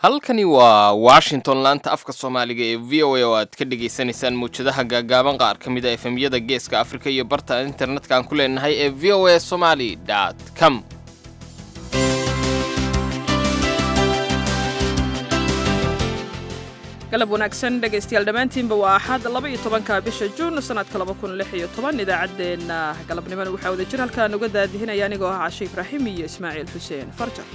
halkani waa washington laanta afka soomaaliga ee v o a oo aad ka dhagaysanaysaan mawjadaha gaagaaban qaar ka mid a efemyada geeska afrika iyo barta internetka aan ku leenahay ee v o a somaly com galab wanaagsan dhegaystayaal dhammaantiinba waa axad laba iyo tobanka bisha juun sanadka laba kun lix iyo toban idaacaddeenna galabnimona waxaa wada jir halkaan uga daadihinaya anigoo ah cashe ibraahim iyo ismaaciil xuseen farjar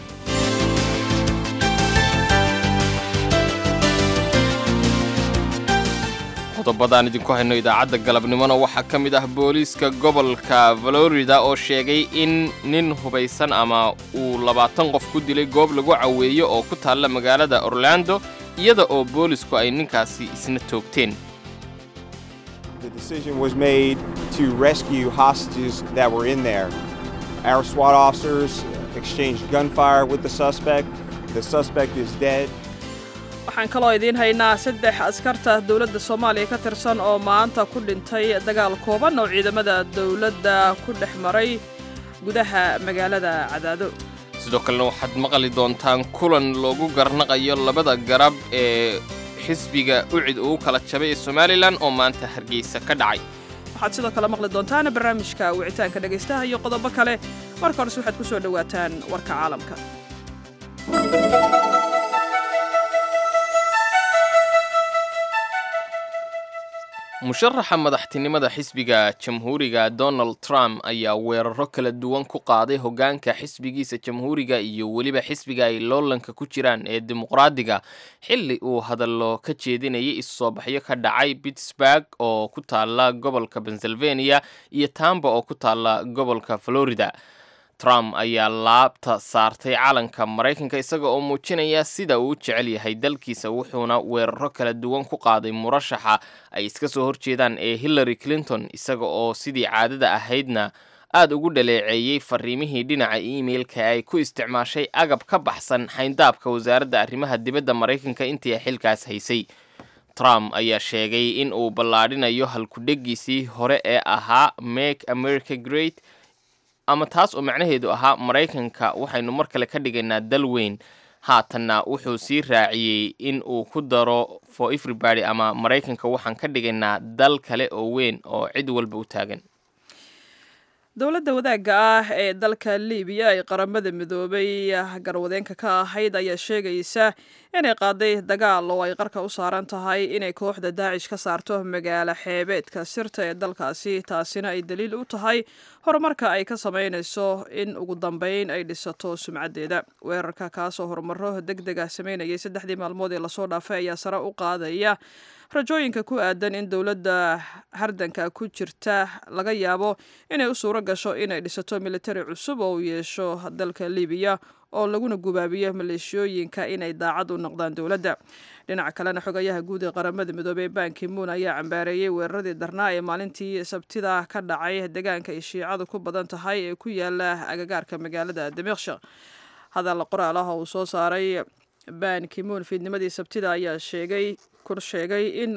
qodobadaan idinku hayno idaacadda galabnimona waxaa ka mid ah booliiska gobolka florida oo sheegay in nin hubaysan ama uu labaatan qof ku dilay goob lagu caweeyo oo ku taalla magaalada orlando iyada oo boolisku ay ninkaasi isna toogteen The decision was made to rescue hostages that were in there. Our SWAT officers exchanged gunfire with the suspect. The suspect is dead. waxaan kaloo idiin haynaa saddex askarta dowladda soomaaliya ka tirsan oo maanta ku dhintay dagaal kooban oo ciidamada dowladda ku dhex maray gudaha magaalada cadaado sidoo kalena waxaad maqli doontaan kulan loogu garnaqayo labada garab ee xisbiga ucid uu kala jabay ee somalilan oo maanta hargeysa ka dhacay waxaad sidoo kale maqli doontaan barnaamijka wicitaanka dhegaystaha iyo qodobo kale marka horese waxaad ku soo dhowaataan warka caalamka musharaxa madaxtinimada xisbiga jamhuuriga donald trump ayaa weeraro kala duwan ku qaaday hoggaanka xisbigiisa jamhuuriga iyo weliba xisbiga ay loolanka ku jiraan ee dimuqraadiga xilli uu hadallo ka jeedinayay is-soobaxyo ka dhacay pittsburg oo ku taalla gobolka pennsylvania iyo tamba oo ku taalla gobolka florida trump ayaa laabta saartay calanka maraykanka isaga oo muujinaya sida uu u jecel yahay dalkiisa wuxuuna weeraro kala duwan ku qaaday murashaxa ay iska soo horjeedaan ee hillary clinton isaga oo sidii caadada ahaydna aad ugu dhaleeceeyey fariimihii dhinaca emailka ay ku isticmaashay agab ka baxsan xayndaabka wasaaradda arrimaha dibadda maraykanka intii ay xilkaas haysay trump ayaa sheegay in uu ballaadhinayo halkudhegiisii hore ee ahaa make america great ama taas oo macnaheedu ahaa maraykanka waxaynu mar kale ka dhigaynaa dal weyn haatanna wuxuu sii raaciyey in uu ku daro for everybody ama maraykanka waxaan ka dhigaynaa dal kale oo weyn oo cid walba u taagan dowladda wadaagga ah ee dalka libiya ay qaramada midoobay garwadeenka ka ahayd ayaa sheegaysa inay qaaday dagaal oo ay qarka u saaran tahay inay kooxda daacish ka saarto magaalo xeebeedka sirta ee dalkaasi taasina ay daliil u tahay horumarka ay ka samaynayso in ugu dambeyn ay dhisato sumcaddeeda weerarka kaasoo horumaro deg deg ah sameynayay saddexdii maalmood ee lasoo dhaafay ayaa sare u qaadaya rajooyinka ku aadan in dowladda hardanka ku jirta laga yaabo inay u suuro gasho inay dhisato militari cusub oo uu yeesho dalka libiya oo laguna gubaabiyo maleeshiyooyinka inay daacad u noqdaan dowladda dhinaca kalena xogayaha guud ee qaramada midoobey banki moon ayaa cambaareeyey weeraradii darnaa ee maalintii sabtida ka dhacay deegaanka ay shiicadu ku badan tahay ee ku yaala agagaarka magaalada damiqshak hadal qoraal ah oo uu soo saaray ban kimoon fiidnimadii sabtida ayaa sheegay kur sheegay in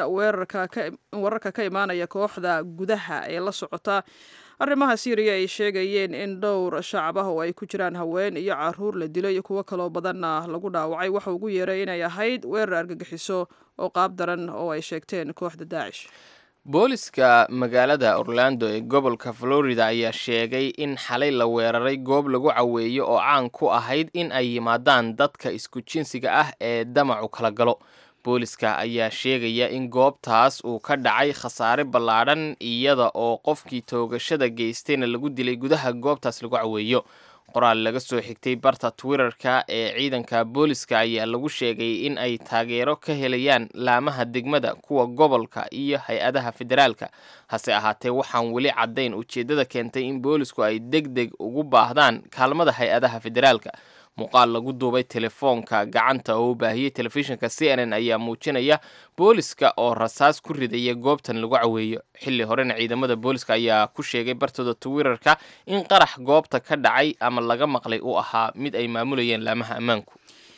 weerarka ka imaanaya kooxda gudaha ee la socota arrimaha syriya ay sheegayeen in dhowr shacab ah oo ay ku jiraan haween iyo caruur la dilo iyo kuwo kaloo badanna lagu dhaawacay waxa ugu yeeray inay ahayd weerar argagixiso oo qaab daran oo ay sheegteen kooxda daacish booliska magaalada orlando ee gobolka florida ayaa sheegay in xalay la weeraray goob lagu caweeyo oo caan ku ahayd in ay yimaadaan dadka isku jinsiga ah ee damacu kala galo booliska ayaa sheegaya in goobtaas uu ka dhacay khasaare ballaadhan iyada oo qofkii toogashada geystayna lagu dilay gudaha goobtaas lagu caweeyo qoraal laga soo xigtay barta twitterka ee ciidanka booliska ayaa lagu sheegay in ay taageero ka helayaan laamaha degmada kuwa gobolka iyo hay-adaha federaalka hase ahaatee waxaan weli caddayn ujeeddada keentay in boolisku ay deg deg ugu baahdaan kaalmada hay-adaha federaalka muuqaal lagu duubay telefoonka gacanta oo u baahiyey telefishinka c n n ayaa muujinaya booliska oo rasaas ku ridaya goobtan lagu caweeyo xilli horena ciidamada booliska ayaa ku sheegay bartooda twitterka in qarax goobta ka dhacay ama laga maqlay uu ahaa mid ay maamulayeen laamaha ammaanku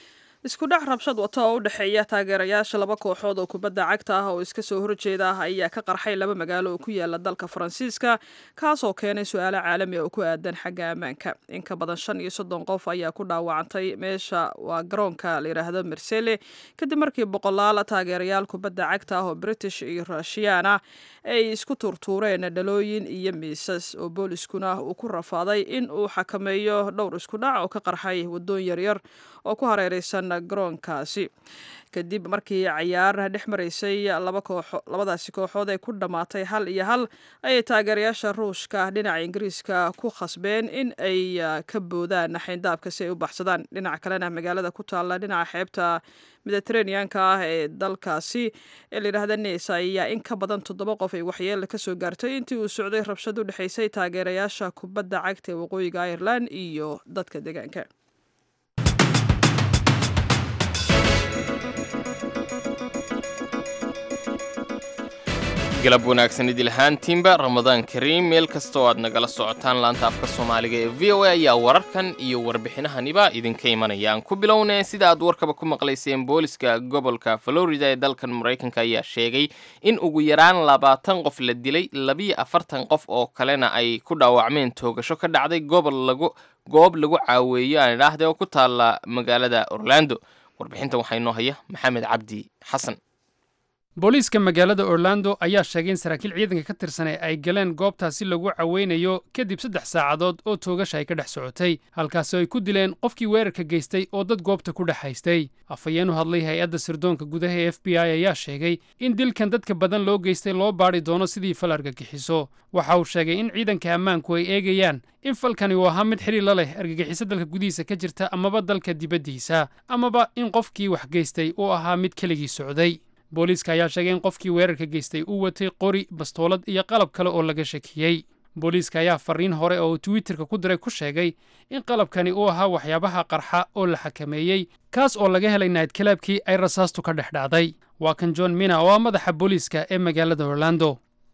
isku dhac rabshad wata oo u dhexeeya taageerayaasha laba kooxood oo kubadda cagta ah oo iska soo horjeeda ah ayaa ka qarxay laba magaalo oo ku yaala dalka faransiiska kaasoo keenay su-aalo caalami oo ku aadan xagga ammaanka in ka badan shan iyo soddon qof ayaa ku dhaawacantay meesha waa garoonka la yidhaahdo marsele kadib markii boqolaal taageerayaal kubadda cagta ah oo british iyo rushiyaan ah ay isku tuurtuureen dhalooyin iyo miisas oo booliskuna uu ku rafaaday in uu xakameeyo dhowr isku dhac oo ka qarxay waddoon yaryar oo ku hareereysan garoonkaasi kadib markii cayaar dhex maraysay laba kooxo labadaasi kooxood ay ku dhammaatay hal iyo hal ayay taageerayaasha ruushka dhinaca ingiriiska ku khasbeen in ay ka boodaan xayndaabka si ay u baxsadaan dhinaca kalena magaalada ku taalla dhinaca xeebta mediteraneanka ah ee dalkaasi ee layidhaahda nes ayaa in ka badan toddoba qof ay waxyeela kasoo gaartay intii uu socday rabshad u dhexaysay taageerayaasha kubadda cagta ee waqooyiga ireland iyo dadka deegaanka galab wanaagsan idil ahaantiinba ramadaan kariim meel kasta oo aad nagala socotaan laanta afka soomaaliga ee v o a ayaa wararkan iyo warbixinahaniba idinka imanaya aan ku bilownay sida aad warkaba ku maqlayseen booliska gobolka florida ee dalkan maraykanka ayaa sheegay in ugu yaraan labaatan qof la dilay labiyo afartan qof oo kalena ay ku dhaawacmeen toogasho ka dhacday gobol lagu goob lagu caaweeyo aan idhaahde oo ku taalla magaalada orlando warbixintan waxaa inoo haya maxamed cabdi xasan booliiska magaalada orlando ayaa sheegay in saraakiil ciidanka ka tirsan ee ay galeen goobtaasi lagu caweynayo kadib saddex saacadood oo toogasha ay ka dhex socotay halkaasi ay ku dileen qofkii weerarka geystay oo dad goobta ku dhex haystay afhayeen u hadlay hay-adda sirdoonka gudaha ee f b i ayaa sheegay in dilkan dadka badan loo geystay loo baadhi doono sidii fal argagixiso waxa uu sheegay in ciidanka ammaanku ay eegayaan in falkani uu ahaa mid xidhiir la leh argagixiso dalka gudihiisa ka jirta amaba dalka dibaddiisa amaba in qofkii wax geystay uu ahaa mid keligii socday booliiska ayaa sheegay in qofkii weerarka geystay uu watay qori bastoolad iyo qalab kale oo laga shakiyey booliiska ayaa fariin hore oo uu twitterka ku diray ku sheegay in qalabkani uu ahaa waxyaabaha qarxa oo la xakameeyey kaas oo laga helay naydkalaabkii ay rasaastu ka dhex dhacday waa kan john mina oo ah madaxa booliiska ee magaalada orlando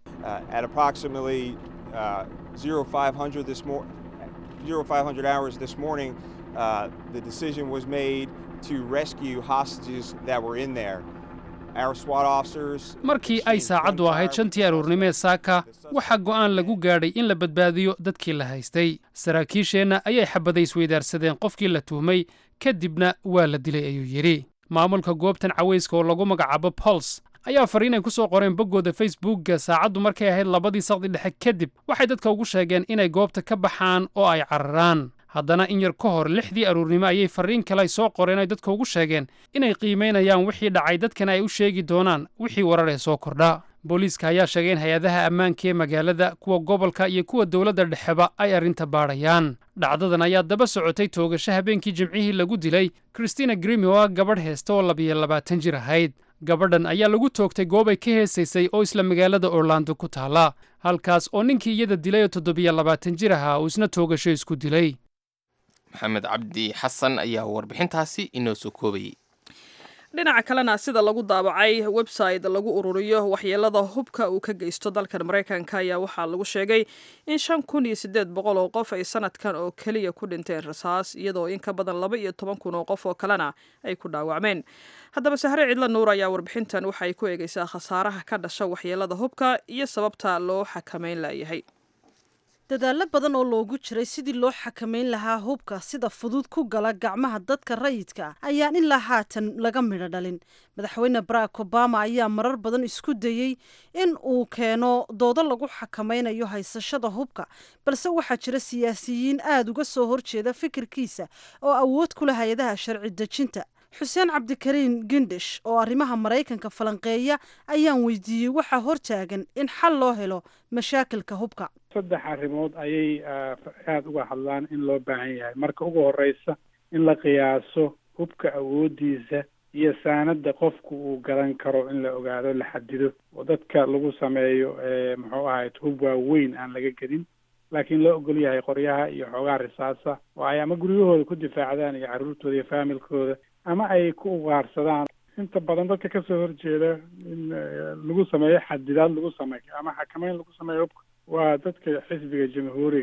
markii ay saacaddu ahayd shantii aruurnimee saaka waxaa go'aan lagu gaadhay in la badbaadiyo dadkii la haystay saraakiisheenna ayay xabaday isweydaarsadeen qofkii la tuhmay kadibna waa la dilay ayuu yidhi maamulka goobtan cawayska oo lagu magacaabo bols ayaa fariin ay ku soo qoreen boggooda facebookga saacaddu markay ahayd labadii saqdi dhexe kadib waxay dadka ugu sheegeen inay goobta ka baxaan oo ay cararaan haddana in yar ka hor lixdii aruurnimo ayay farriin kale ay soo qoreen ay dadka ugu sheegeen inay qiimaynayaan wixii dhacay dadkana ay u sheegi doonaan wixii warar ee soo kordha booliiska ayaa sheegay in hay-adaha ammaanka ee magaalada kuwa gobolka iyo kuwa dowladda dhexeba ay arrinta baadhayaan dhacdadan ayaa daba socotay toogasho habeenkii jimcihii lagu dilay christina grimi oo ah gabadh heesta oo labiyo labaatan jir ahayd gabadhan ayaa lagu toogtay goob ay ka heesaysay oo isla magaalada orlando ku taalla halkaas oo ninkii iyada dilay oo toddobiyo labaatan jir ahaa uu isna toogasho isku dilay maxamed cabdi xasan ayaa warbixintaasi inoo soo koobayay dhinaca kalena sida lagu daabacay website lagu ururiyo waxyeelada hubka uu ka geysto dalkan maraykanka ayaa waxaa lagu sheegay in shan kun iyo siddeed boqol oo qof ay sanadkan oo keliya ku dhinteen rasaas iyadoo in ka badan laba iyo toban kun oo qof oo kalena ay ku dhaawacmeen haddaba sahre cidla nuur ayaa warbixintan waxay ku eegaysaa khasaaraha ka dhasha waxyeelada hubka iyo sababta loo xakameyn layahay dadaallo badan oo loogu jiray sidii loo xakamayn lahaa hubka sida fudud ku gala gacmaha dadka rayidka ayaan ilaa haatan laga midho dhalin madaxweyne barack obama ayaa marar badan isku dayey in uu keeno doodo lagu xakamaynayo haysashada hubka balse waxaa jira siyaasiyiin aada uga soo horjeeda fikirkiisa oo awood ku leh hay-adaha sharci dejinta xuseen cabdikariin gindish oo arrimaha maraykanka falanqeeya ayaan weydiiyey waxaa hortaagan in xal loo helo mashaakilka hubka saddex arrimood ayay aada uga hadlaan in loo baahan yahay marka ugu horeysa in la qiyaaso hubka awoodiisa iyo saanada qofku uu garan karo in la ogaado la xadido oo dadka lagu sameeyo muxuu ahayd hub waaweyn aan laga gedin laakiin loo ogol yahay qoryaha iyo xoogaha risaasa oo ay ama guryahooda ku difaacdaan iyo carruurtooda iyo faamilkooda ama ay ku ugaarsadaan inta badan dadka kasoo horjeeda in lagu sameeyo xadidaad lagu sameeyo ama xakameyn lagu sameeyo hubka waa dadka xisbiga jamhuuriga ah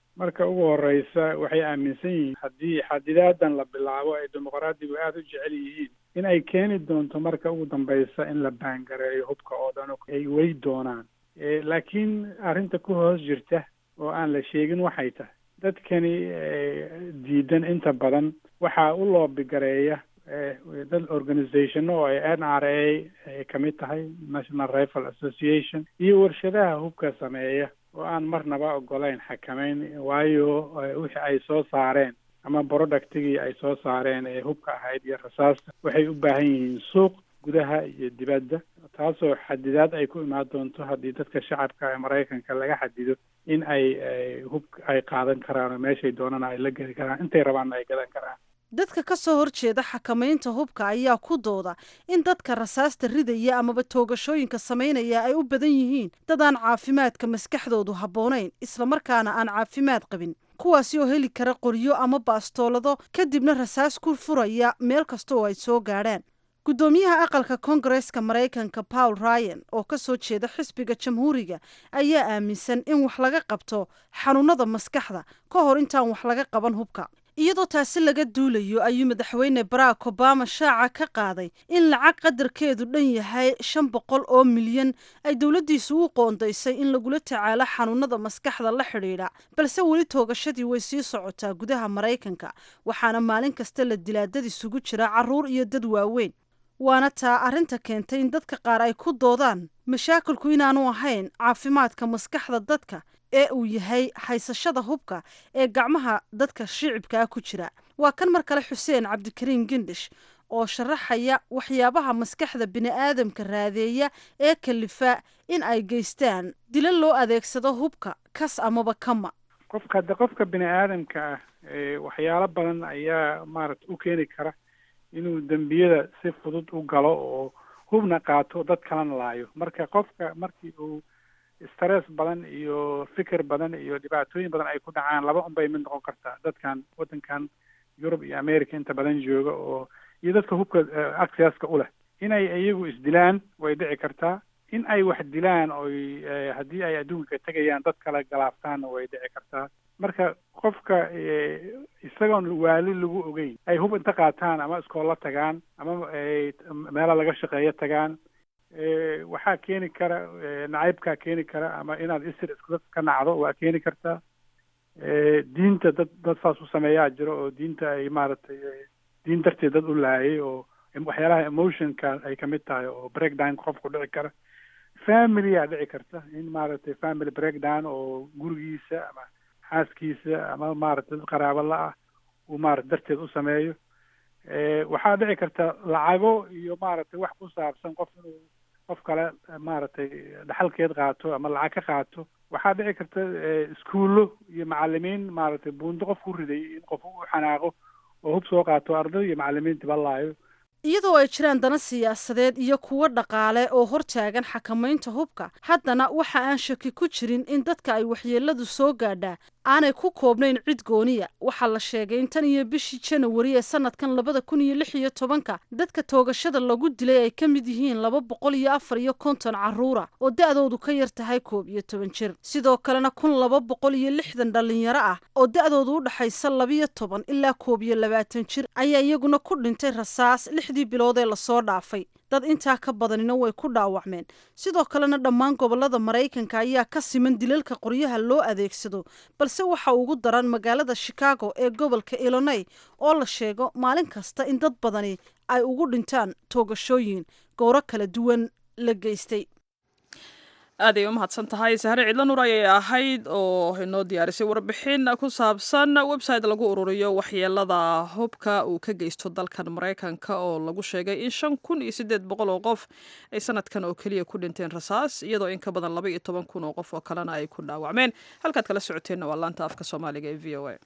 marka ugu horeysa waxay aaminsan yihiin haddii xadidaadan la bilaabo ay dimuqraadigu aada u jecel yihiin in ay keeni doonto marka ugu dambeysa in la baangareeyo hubka oo dhan ay wey doonaan laakiin arrinta ku hoos jirta oo aan la sheegin waxay tahay dadkani diidan inta badan waxaa u loobigareeya dad organizationo oo ay n r a ay kamid tahay national rifle association iyo warshadaha hubka sameeya oo aan marnaba ogolayn xakameyn waayo wixii ay soo saareen ama productigii ay soo saareen ee hubka ahayd iyo rasaasta waxay u baahan yihiin suuq gudaha iyo dibadda taasoo xadidaad ay ku imaan doonto haddii dadka shacabka ee maraykanka laga xadido in ay hub ay qaadan karaan oo meeshay doonana ay la geli karaan intay rabaanna ay gadan karaan dadka ka soo horjeeda xakamaynta hubka ayaa ku dooda in dadka rasaasta ridaya amaba toogashooyinka samaynaya ay u badan yihiin dad aan caafimaadka maskaxdoodu habboonayn islamarkaana aan caafimaad qabin kuwaasi oo heli kara qoryo ama baastoolado kadibna rasaas ku furaya meel kasta oo ay soo gaadhaan guddoomiyaha aqalka koongareeska maraykanka paul ryan oo ka soo jeeda xisbiga jamhuuriga ayaa aaminsan in wax laga qabto xanuunada maskaxda ka hor intaan wax laga qaban hubka iyadoo taasi laga duulayo ayuu madaxweyne barack obama shaaca ka qaaday in lacag qadarkeedu dhan yahay shan boqol oo milyan ay dowladdiisu u qoondaysay in lagula tacaalo xanuunada maskaxda la xidhiidha balse weli toogashadii way sii socotaa gudaha maraykanka waxaana maalin kasta la dilaadad isugu jira carruur iyo dad waaweyn waana taa arrinta keentay in dadka qaar ay ku doodaan mashaakilku inaanu ahayn caafimaadka maskaxda dadka ee uu yahay haysashada hubka ee gacmaha dadka shicibkaa ku jira waa kan mar kale xuseen cabdikariin gendhish oo sharaxaya waxyaabaha maskaxda bini'aadamka raadeeya ee kalifa in ay geystaan dila loo adeegsado hubka kas amaba kama qofka hadde qofka bini aadamka ah waxyaalo badan ayaa maarata u keeni kara inuu dembiyada si fudud u galo oo hubna qaato dad kalena laayo marka qofka markii uu stress badan iyo fikir badan iyo dhibaatooyin badan ay ku dhacaan laba unbay mid noqon kartaa dadkan waddankan yurub iyo america inta badan jooga oo iyo dadka hubka accesska u leh inay iyagu isdilaan way dhici kartaa in ay wax dilaan oy haddii ay adduunka tegayaan dad kale galaaftaanna way dhici kartaa marka qofka isagoon waali lagu ogeyn ay hub inta qaataan ama iskoolla tagaan ama meela laga shaqeeyo tagaan waxaa keeni kara nacaybkaa keeni kara ama inaad isir iskudad ka nacdo waa keeni kartaa diinta dad dad saas u sameeyaa jiro oo diinta ay maaragtay diin darteed dad u laayay oo waxyaalaha emotionka ay kamid tahay oo breakdown qofku dhici kara familyaa dhici karta in maaragtay family breakdown oo gurigiisa ama xaaskiisa ama maaragtay dad qaraabo la-ah uu maarata darteed u sameeyo waxaa dhici karta lacago iyo maaragtay wax ku saabsan qof inuu qof kale maaragtay dhaxalkeed qaato ama lacag ka qaato waxaa dhici karta iskuullo iyo macalimiin maaragtay buundo qof ku riday in qof u xanaaqo oo hub soo qaato arday iyo macalimiintiba laayo iyadoo ay jiraan dana siyaasadeed iyo kuwo dhaqaale oo hortaagan xakamaynta hubka haddana waxa aan shaki ku jirin in dadka ay waxyeeladu soo gaadhaa aanay ku koobnayn cid gooniya waxaa la sheegay in tan iyo bishii janawari ee sanadkan labada kun iyo lix iyo tobanka dadka toogashada lagu dilay ay ka mid yihiin laba boqol iyo afar iyo konton carruura oo da-doodu ka yar tahay koob iyo toban jir sidoo kalena kun laba boqol iyo lixdan dhallinyaro ah oo da-doodu u dhaxaysa labiyo toban ilaa koob iyo labaatan jir ayaa iyaguna ku dhintay rasaas lixdii bilood ee lasoo dhaafay dad intaa ka badanina way ku dhaawacmeen sidoo kalena dhammaan gobollada maraykanka ayaa ka siman dilalka qoryaha loo adeegsado balse waxa ugu daran magaalada chicago ee gobolka illinoy oo la sheego maalin kasta in dad badani ay ugu dhintaan toogashooyin gowro kala duwan la geystay aaday u mahadsan tahay sahre cidlo nur ayay ahayd oo inoo diyaarisay warbixin ku saabsan website lagu ururiyo waxyeelada hubka uu ka geysto dalkan maraykanka oo lagu sheegay in shan kun iyo siddeed boqol oo qof ay sanadkan oo keliya ku dhinteen rasaas iyadoo in ka badan laba iyo toban kun oo qof oo kalena ay ku dhaawacmeen halkaad kala socoteenna waa laanta afka soomaaliga ee v o a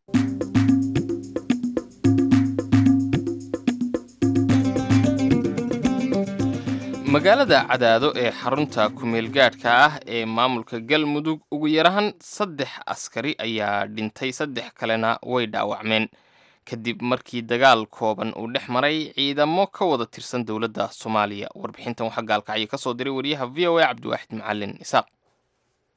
magaalada cadaado ee xarunta kumeelgaadhka ah ee maamulka galmudug ugu yarahan saddex askari ayaa dhintay saddex kalena way dhaawacmeen kadib markii dagaal kooban uu dhex maray ciidamo ka wada tirsan dowladda soomaaliya warbixintan waxaa gaalkacyo ka soo diray wariyaha v o a cabdiwaaxid macalin isaaq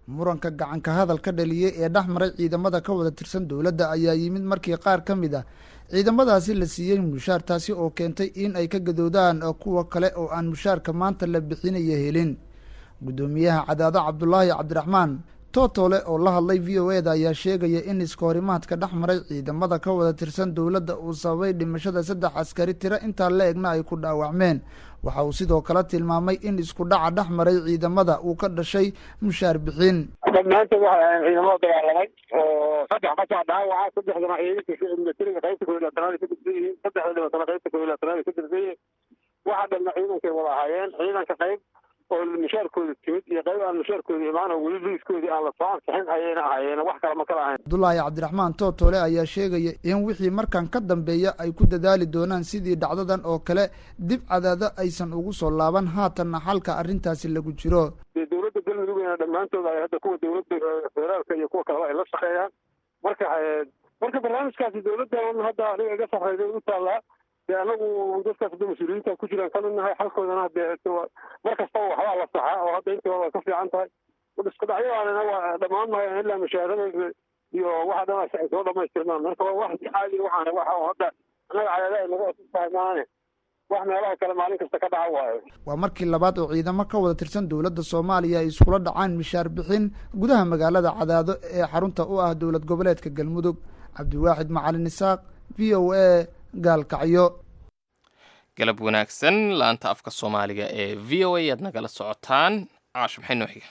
muranka gacanka hadal ka dhaliyey ee dhex maray ciidamada ka wada tirsan dowladda ayaa yimid markii qaar ka mid ah ciidamadaasi la siiyey mushaar taasi oo keentay in ay ka gadoodaan kuwa kale oo aan mushaarka maanta la bixinaya helin guddoomiyaha cadaado cabdulaahi cabdiraxmaan tootole oo la hadlay v o eda ayaa sheegaya in iskahorimaadka dhex maray ciidamada ka wada tirsan dowladda uu sababay dhimashada saddex askari tiro intaa la egna ay ku dhaawacmeen waxa uu sidoo kale tilmaamay in isku dhaca dhex maray ciidamada uu ka dhashay mushaar bixin dhammaantood waxay ahayn ciidamada dagaalamay oo saddex markaa dhaawaca saddexdana ciidanka militariga qaybta koob iyo labaatanaad ay ka tirsan yihiin saddexda dhibatana qaybta koob iyo labaatanaad ay ka tirsan yihiin waxa dhanna ciidankay wada ahaayeen ciidanka qayb oo mushaarkooda timid iyo qayb aan mushaarkooda imaan oo weli liiskoodii aan la soo ansixin ayayna ahaayeen wax kale ma kala ahayn cabdulaahi cabdiraxmaan tootole ayaa sheegaya in wixii markan ka dambeeya ay ku dadaali doonaan sidii dhacdadan oo kale dib cadaado aysan ugu soo laaban haatanna xalka arrintaasi lagu jiro dee dowladda galmudugna dhammaantood ay hadda kuwa dowladda federaalka iyo kuwa kaleba ay la shaqeeyaan marka marka barnaamijkaasi dowladdan hadda aniga iga sarreyday u taallaa dee anagu dadkaas hadda mas-uuliyiinta ku jiraan ka midnahay xalkoodana dee mar kastaba waxbaa la saxaa oo hadda intii hore way ka fiican tahay isku dhacyadanina waa dhammaan maayo ilaa mushaarada iyo waxa dhan ay soo dhamaystirmaan marka waa wax caadi waxaan waxa hadda anaga cadaada ay naga tahay maane wax meelaha kale maalin kasta ka dhaca waayo waa markii labaad oo ciidamo ka wada tirsan dowladda soomaaliya ay iskula dhacaan mishaar bixin gudaha magaalada cadaado ee xarunta u ah dowlad goboleedka galmudug cabdiwaaxid macalin isaaq v o a gaalkacyo galab wanaagsan laanta afka soomaaliga ee v o a aad nagala socotaan caasho maxay noo xiga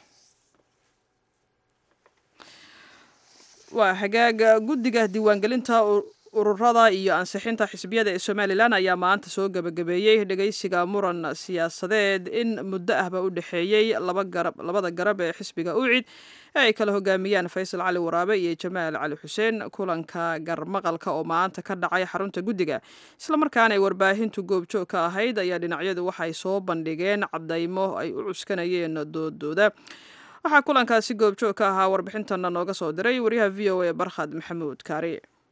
waa hagaaga guddiga diiwaangelinta ururada iyo ansixinta xisbiyada ee somalilan ayaa maanta soo gebagabeeyey dhegeysiga muran siyaasadeed in muddo ahba u dhexeeyey labada garab ee xisbiga ucid ee ay kala hogaamiyaan faysal cali waraabe iyo jamaal cali xuseen kulanka garmaqalka oo maanta ka dhacay xarunta guddiga islamarkaana ay warbaahintu goobjoog ka ahayd ayaa dhinacyadu waxay soo bandhigeen cadaymo ay u cuskanayeen doodooda waxaa kulankaasi goobjoog ka ahaa warbixintana nooga soo diray waryaha v o a barkhad maxamuud kaari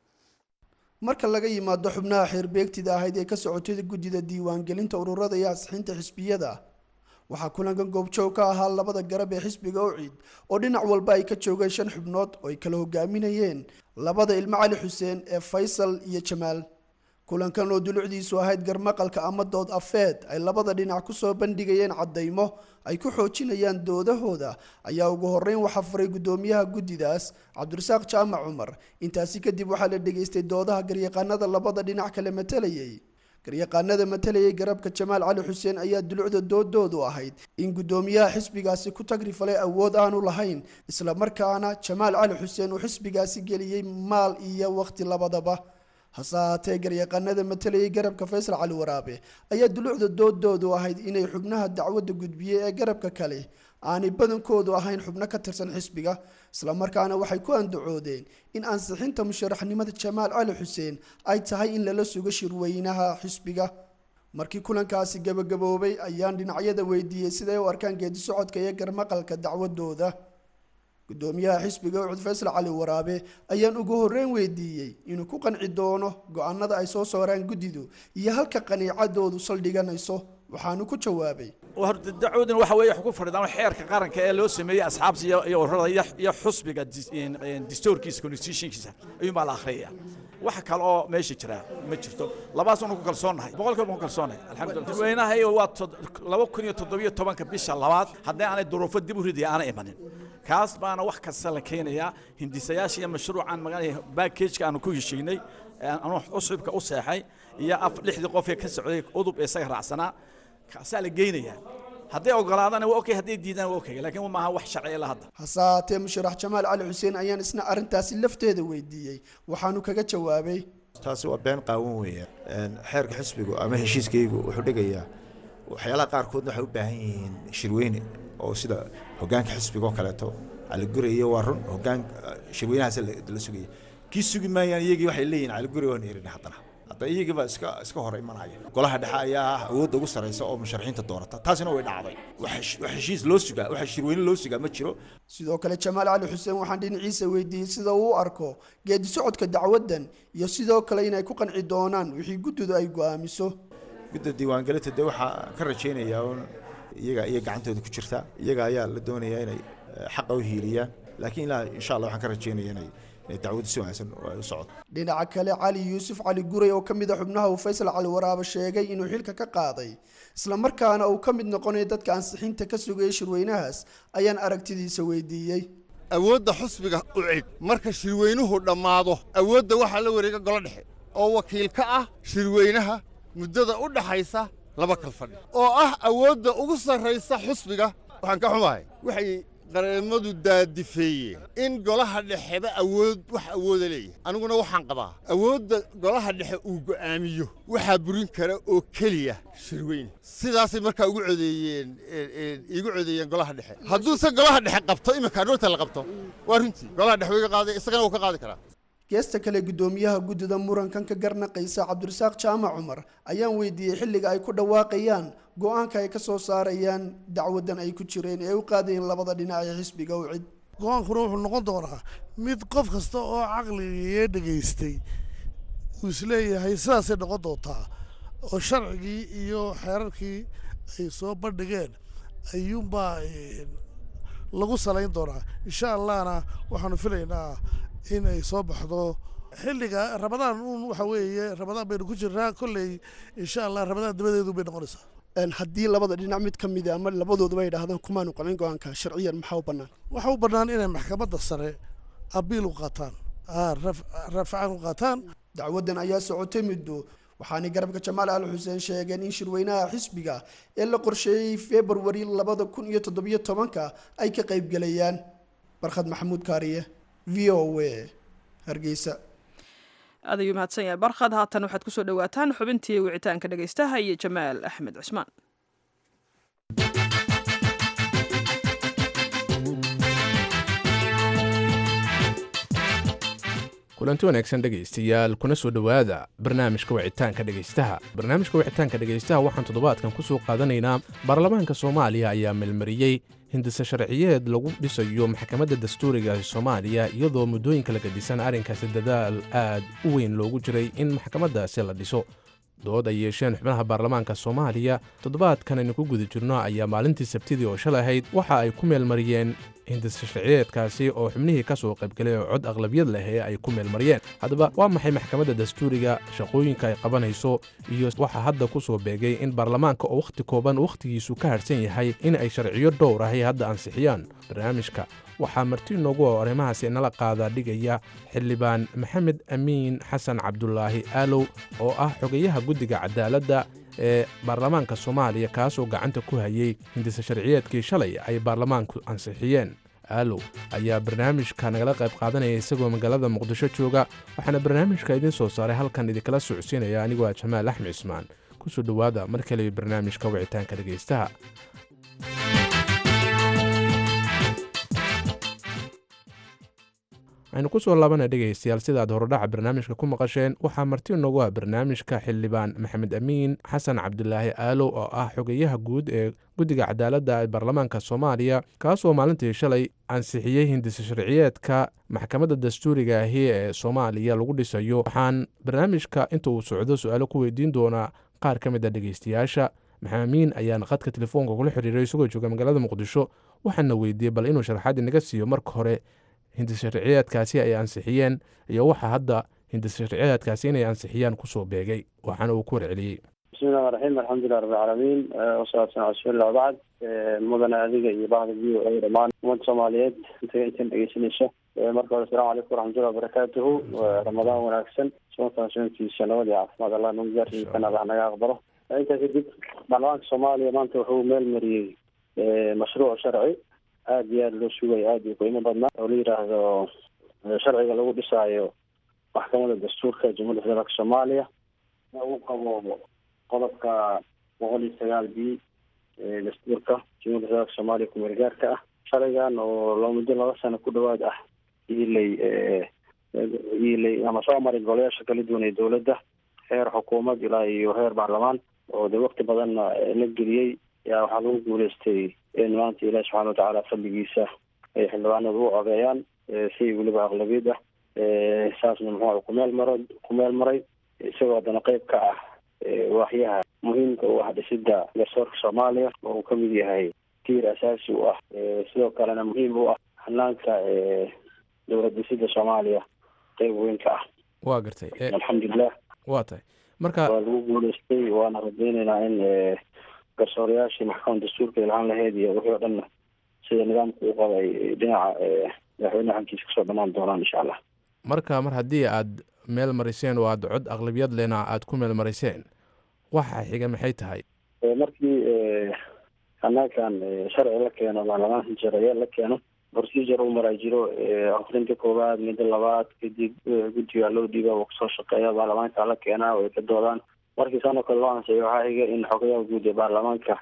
marka laga yimaado xubnaha xeerbeegtida ahayd ee ka socotay guddida diiwaangelinta ururada iyo ansixinta xisbiyada waxaa kulankan goobjoog ka ahaa labada garab ee xisbiga ucid oo dhinac walba ay ka joogeen shan xubnood oo ay kala hogaaminayeen labada ilmo cali xuseen ee faysal iyo jamaal kulankan oo dulucdiisu ahayd garmaqalka ama dood afeed ay labada dhinac kusoo bandhigayeen cadaymo ay ku xoojinayaan doodahooda ayaa ugu horeyn waxaa furay guddoomiyaha guddidaas cabdirasaaq jaamac cumar intaasi kadib waxaa la dhegaystay doodaha garyaqaanada labada dhinac kale matalayay garyaqaanada matalayay garabka jamaal cali xuseen ayaa dulucda doodoodu ahayd in guddoomiyaha xisbigaasi ku tagrifalay awood aanu lahayn islamarkaana jamaal cali xuseen uu xisbigaasi geliyey maal iyo waqti labadaba hase ahaatee garyaqaanada matalayay garabka faysal cali waraabe ayaa dulucda doodoodu ahayd inay xubnaha dacwadda gudbiyey ee garabka kale aanay badankoodu ahayn xubno ka tirsan xisbiga islamarkaana waxay ku andacoodeen in ansixinta musharaxnimada jamaal cali xuseen ay tahay in lala sugo shirweynaha xisbiga markii kulankaasi gabagaboobay ayaan dhinacyada weydiiyey siday u arkaan geedi socodka iyo garmaqalka dacwadooda guddoomiyaha xisbiga ucud faysal cali waraabe ayaan ugu horreyn weydiiyey inuu ku qanci doono go-aanada ay soo sooraan guddidu iyo halka qaniicadoodu saldhiganayso waxaanu ku jawaabay horta dacwadan waxa weeye ku fadhidaan xeerka qaranka ee loo sameeyey asxaabta iyo ururada iyo xusbiga distoorkiisa constitutionkiisa ayuunbaa la akhriyaya wax kale oo meesha jira ma jirto labaas anu ku kalsoonnahay boqolkiiba ku kalsoonnahay alxamdulillah dadweynahay waa laba kun iyo toddobiyo tobanka bisha labaad haddii aanay duruufo dib u ridaya aanay imanin kaas baana wax kasta la keenayaa hindisayaasha iyo mashruucan magaa backageka aanu ku heshiinay anu cusubka u seexay iyo lixdii qof ee ka socday udub ee isaga raacsanaa kaasaa la geynayaa hadday ogolaadana waa okay hadday diidaan waa okay laakiin maaha wax sharci ila hadda hase ahaatee musharax jamaal cali xuseen ayaan isna arrintaasi lafteeda weydiiyey waxaanu kaga jawaabay taasi waa been qaawan weeyaan xeerka xisbigu ama heshiiskaygu wuxuu dhigayaa waxyaalaha qaarkoodna waxay u baahan yihiin shirweyne oo sida hogaanka xisbiga oo kaleeto caliguri iyo waa run hogaan shirweynahaas la sugaya kii sugi maayaan iyagii waxay leeyihin caliguri waan erin haddana hadda iyagiiba iska iska hor imanaya golaha dhexe ayaa ah awoodda ugu sarreysa oo musharaxiinta doorata taasina way dhacday wax heshiis loo sugaa wax shirweyne loo sugaa ma jiro sidoo kale jamaal cali xuseen waxaan dhinaciisa weydiiyey sida uu u arko geedi socodka dacwaddan iyo sidoo kale inay ku qanci doonaan wixii guddidu ay go'aamiso gudda diiwaangelinta dee waxaa ka rajaynayaa un iyaga iyo gacantooda ku jirta iyaga ayaa la doonayaa inay xaqa u hiiliyaan laakiin ilaa insha allah waxaan ka rajeynaya inay dacwadu si wanaagsan ay u socoto dhinaca kale cali yuusuf cali guray oo ka mid a xubnaha uu faysal cali waraaba sheegay inuu xilka ka qaaday islamarkaana uu ka mid noqonayo dadka ansixinta ka sugayay shirweynahaas ayaan aragtidiisa weydiiyey awoodda xusbiga u cid marka shirweynuhu dhammaado awoodda waxaa la wareega golo dhexe oo wakiil ka ah shirweynaha muddada u dhaxaysa laba kal fadhi oo ah awoodda ugu sarraysa xusbiga waxaan ka xumahay waxay qareemadu daadifeeyeen in golaha dhexeba awood wax awooda leeyahay aniguna waxaan qabaa awoodda golaha dhexe uu go'aamiyo waxaa burin kara oo keliya shirweyne sidaasay markaa ugu codeeyeen iigu codeeyeen golaha dhexe hadduuse golaha dhexe qabto iminka aroorta la qabto waa runtii golaha dhexe wiga qaaday isagana wuu ka qaadi karaa geesta kale guddoomiyaha guddida murankan ka garnaqaysa cabdirasaaq jaamac cumar ayaan weydiiyey xilliga ay ku dhawaaqayaan go-aanka ay ka soo saarayaan dacwadan ay ku jireen ee u qaadayeen labada dhinac ee xisbiga u cid go-aankuna wuxuu noqon doonaa mid qof kasta oo caqligii dhegaystay uu isleeyahay sidaasay noqon doontaa oo sharcigii iyo xeerarkii ay soo bandhigeen ayuunbaa lagu salayn doonaa insha allahna waxaanu filaynaa in ay soo baxdo xilliga ramadaan uun waxa weeye ramadaan baynu ku jirnaa kolley insha allah ramadaan dabadeedu bay noqonaysaa haddii labada dhinac mid ka mid a ama labadooduba ay dhahdaan kumaanu qabin go-aanka sharciyan maxaa u bannaan waxa u bannaan inay maxkamadda sare abiil u qaataan rafcaan u qaataan dacwadan ayaa socotay muddo waxaanay garabka jamaal al xuseen sheegeen in shirweynaha xisbiga ee la qorsheeyey februari labada kun iyo toddobiyo tobanka ay ka qaybgelayaan barkhad maxamuud kaariye v o a hargeysa aad ayuu mahadsan yahay barkhad haatan waxaad kusoo dhawaataan xubintii wicitaanka dhegaystaha iyo jamaal axmed cusmaan kulanti wanaagsan dhegaystayaal kuna soo dhowaada barnaamijka wicitaanka dhegaystaha barnaamijka wicitaanka dhegaystaha waxaan toddobaadkan ku soo qaadanaynaa baarlamaanka soomaaliya ayaa melmariyey hindise sharciyeed lagu dhisayo maxkamadda dastuuriga soomaaliya iyadoo muddooyinka la gadisan arrinkaasi dadaal aad u weyn loogu jiray in maxkamaddaasi la dhiso dood ay yeesheen xubnaha baarlamaanka soomaaliya toddobaadkan aynu ku guda jirno ayaa maalintii sabtidii oo shalay ahayd waxa ay ku meelmariyeen hindise sharciyeedkaasi oo xubnihii ka soo qaybgalay oo cod aqlabiyad leh ee ay ku meelmariyeen haddaba waa maxay maxkamadda dastuuriga shaqooyinka ay qabanayso iyo waxaa hadda ku soo beegay in baarlamaanka oo wakhti kooban wakhtigiisu ka harhsan yahay in ay sharciyo dhowr ahay hadda ansixiyaan barnaamijka waxaa marti noogu oo arrimahaasi nala qaadaa dhigaya xildhibaan maxamed amiin xasan cabdulaahi aalow oo ah xogayaha guddiga cadaaladda ee baarlamaanka soomaaliya kaasoo gacanta ku hayay hindise sharciyeedkii shalay ay baarlamaanku ansixiyeen aalow ayaa barnaamijka nagala qayb qaadanaya isagoo magaalada muqdisho jooga waxaana barnaamijka idiin soo saaray halkan idinkala socodsiinaya anigoo ah jamaal axmed cismaan kusoo dhowaada mar kale barnaamijka wicitaanka dhegaystaha aynu ku soo laabana dhegaystayaal sidaad horodhaca barnaamijka ku maqasheen waxaa marti noogu ah barnaamijka xildhibaan maxamed amiin xasan cabdulaahi aalow oo ah xogeyaha guud ee guddiga cadaaladda ee baarlamaanka soomaaliya kaasoo maalintii shalay ansixiyey hindise sharciyeedka maxkamadda dastuuriga ahi ee soomaaliya lagu dhisayo waxaan barnaamijka inta uu socdo su-aalo ku weydiin doonaa qaar ka mid a dhegaystayaasha maxamed amiin ayaan khadka telefoonka kula xiriiray isagoo jooga magaalada muqdisho waxaana weydiiyey bal inuu sharaxaad inaga siiyo marka hore hindise sharciyeedkaasi ay ansixiyeen iyo waxa hadda hindise sharciyeedkaasi inay ansixiyaan kusoo beegay waxaana uu ku warceliyey bismi illahi raxiim alxamdulilah rabbilcaalamiin wasalaatu sala rasuulillah wabacd mudane adiga iyo bahda v o a dhammaan ummadda soomaaliyeed inta intan dhegeysanaysa marka hore asalamu calaykum waraxmatullahi wabarakaatuhu ramadaan wanaagsan soonkan soonkiisa nabad iyo caafimaad allah nagu gaarsiisan allah naga aqbalo intaa kadib baarlamaanka soomaaliya maanta wuxuu meel mariyey mashruuc sharci aada iyo aada loo sugayo aada iyo qiimo badnaa oo la yidhaahdo sharciga lagu dhisaayo maxkamadda dastuurka jamhuuiyadda federaalka soomaaliya uu qabo qodobka boqol iyo sagaal b dastuurka jamhuiyadda federaalka soomaaliya kumeel gaarka ah sharcigan oo loo muddo laba sano ku dhawaad ah iilay iilay ama soo maray golayaasha kala duwan ee dowladda heer xukuumad ilaa iyo heer baarlamaan oo de wakti badanna la geliyey yaa waxaa lagu guuleystay in maanta ilaahi subxana watacaala fadligiisa ay xildhibaanadu u codeeyaan si weliba aqlabiyad ah saasna muxuu kumeel maro kumeel maray isagoo haddana qeyb ka ah waaxyaha muhiimka u ah dhisidda garsoorka soomaaliya oo uu kamid yahay tiir asaasi u ah sidoo kalena muhiim u ah hanaanka dowlad dhisida soomaaliya qeyb weyn ka ah waa gartay alxamdulilah waa tahay marka waa lagu guuleystay waana rajeyneynaa in garsoorayaashii maxkamada dastuurka ilhaan laheyd iyo wixii o dhanna sida nidaamka u qaba ay dhinaca madaxweyne xankiisa kasoo dhamaan doonaan insha allah marka mar haddii aad meel mariseen oo aad cod aqlabiyad lena aad ku meel mariseen waxa xiga maxay tahay markii hanaankan sharci la keeno baarlamaanka jaraye la keeno procedure u maraa jiro akrinta koowaad midda labaad kadib guddiga loo dhiiba uu kasoo shaqeeya baarlamaanka la keenaa oo ay ka doodaan markii saanoo kale loo ansiyo waxaa xiga in xogayaha guud ee baarlamaanka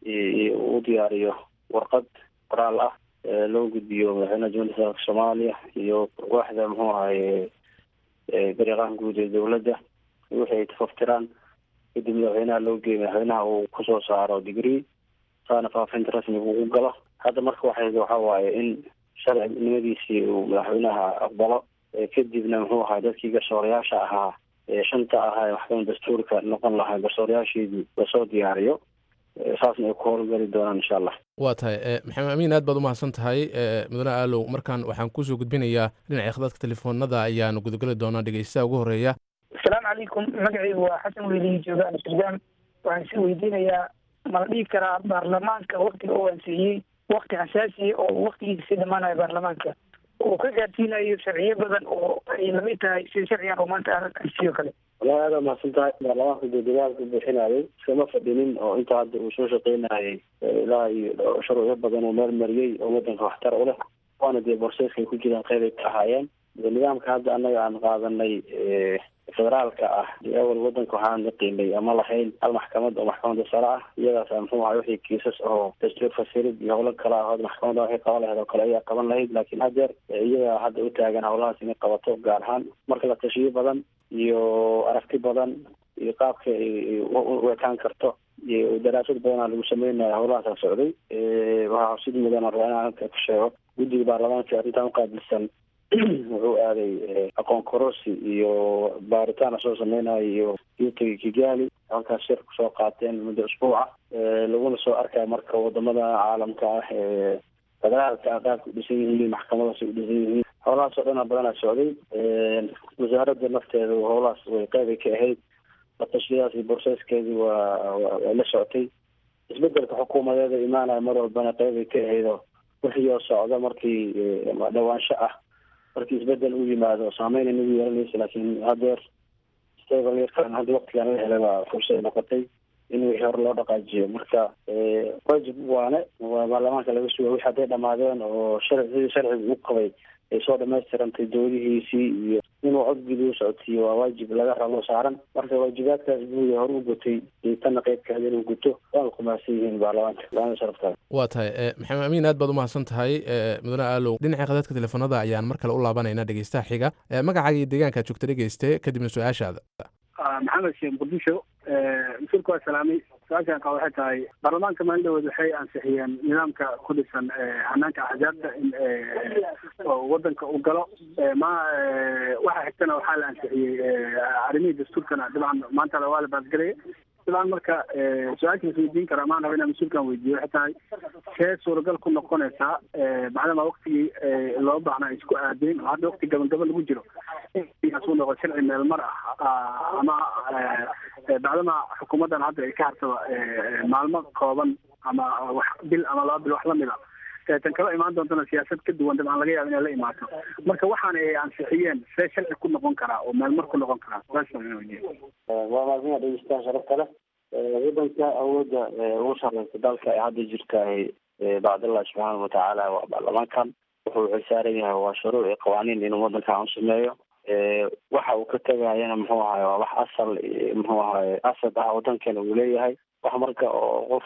uu diyaariyo warqad qoraal ah loo gudbiyo madaxweynaha jumhuuriyadda federaalka soomaaliya iyo waaxda muxuu ahaye gariiqahan guud ee dowladda wixii ay tafaftiraan kadib madaxweynaha loo geeyo madaxweynaha uu kusoo saaro degree saana faafinta rasmiga uu galo hadda marka waxay waxa waaye in sharcinimadiisii uu madaxweynaha aqbalo kadibna muxuu ahaa dadkii garsoorayaasha ahaa shanta ahaa ee maxkamada dastuurka noqon lahaa garsoorayaasheedii lasoo diyaariyo saasna ay ku howlgali doonaan insha allah waa tahay maxamed amiin aad baad umahadsan tahay mudane aalow markaan waxaan kusoo gudbinayaa dhinaca khadadka telefoonada ayaanu gudageli doonaa dhegeystaha ugu horeeya asalaamu calaykum magacaygu waa xasan weylihi jooga amsterdam waxaan si weydiinayaa ma la dhihi karaa baarlamaanka waktiga uu ansiiyey wakti xasaasiya oo waktigiisa si dhamaanayo baarlamaanka uu ka gaarsiinayo sharciyo badan oo ay lamid tahay sida sharcigan oo maanta ansiyo kale wallahi aada mahadsan tahay baarlamaanka dee dadaalka bixinayay iskama fadhinin oo inta hadda uu soo shaqeynayay ilaa iyo shuruucyo badan oo meel mariyey oo wadanka waxtar u leh waana dee borseeskay ku jiraan qeyb ay ka ahaayeen nidaamka hadda annaga aan qaadanay federaalka ah awal wadanka waxaan naqiinay ama lahayn hal maxkamad oo maxkamada sare ah iyadaas muxuu ahay wixii kiisas oo dastuur fasirid iyo howlo kale ah oo maxkamada waxay qaban lahayd oo kale ayaa qaban lahayd laakiin hadeer iyaga hadda u taagan howlahaas inay qabato gaar ahaan marka la tashiyo badan iyo aragti badan iyo qaabka u ekaan karto iyo daraasad badanaa lagu sameynaya howlahaasa socday waxaa xusid mudan rabaa inaan halka ku sheego guddiga baarlamaanka arrintan uqaabilsan wuxuu aaday aqoon korosi iyo baaritaan soo sameynayo iyo yuutagi kigali halkaas shir kusoo qaateen muddo usbuuca laguna soo arkayo marka wadamada caalamka ah ee federaalka ah qaabka u dhisan yihiin maxkamadaas u dhisan yihiin howlahaas oo dhana badanaa socday wasaaradda nafteeda howlahaas way qeybay ka ahayd latashiyadaas iyo borseeskeedii waa way la socotay isbedelka xukuumadeeda imaanaya mar walbana qeybay ka ahayd oo wixii oo socda markii dhawaansho ah markii isbedel u yimaado saameyn inagu yeelanaysa laakiin hadeer stabiliyarkan hadda waktigan la helay baa fursad noqotay in wixii hore loo dhaqaajiyo marka wajib waane waa baarlamaanka laga suga wixi hadday dhamaadeen oo shar sidii sharciga u qabay ay soo dhamaystirantay doodihiisii iyo inuu codgudi u socotiyo waa waajib laga rabo saaran marka waajibaadkaas buuya hore u gutay iyo tanna qeybkaada inuu guto waana kumahadsan yihiin baarlamaanka laana sharaftaada waa tahay maxamed amiin aad baad umahadsan tahay mudane aalow dhinaca khadadka telefoonada ayaan mar kale u laabanaynaa dhegeystaha xiga magacaaga iyo deegaanka joogta dhegeyste kadibna su-aashaada maxamed sheekh muqdisho mas-uulka waa salaamay su-aashaan qaba waxay tahay baarlamaanka maalindhawood waxay ansixiyeen nidaamka ku dhisan hanaanka axzaabta in wadanka u galo ma waxa xigtana waxaa la ansixiyey arrimihii dastuurkana dabcan maanta waa la baadgelaya dabcan marka su-aashaas weydiin kara maan raba inaan mas-uulkan weydiiyo waxay tahay see suuragal ku noqonaysaa macdama waktigii loo baahnaa isku aadeen oo hadda wakti gabagaba lagu jiro inuu noqo sharci meel mar ah ama bacdama xukuumaddan hadda ay ka hartaba maalmo kooban ama wax bil ama laba bil wax lamid a tan kala imaan doontana siyaasad ka duwan dabcan laga yaaba inay la imaato marka waxaan ay ansixiyeen see sharci ku noqon karaa oo meel mar ku noqon karaa waa maadina dhegeystaha sharafta leh wadanka awoodda ugu sareysa dalka ee hadda jirta bacdallah subxaana watacaala waa baarlamaankan wuxuu xilsaaran yahay waa shuruuc iyo qawaaniin inuu wadankan u sameeyo waxa uu ka tegayana muxuu ahaye waa wax asal muxuu ahaye asad ah wadankeena uu leeyahay wax marka oo qof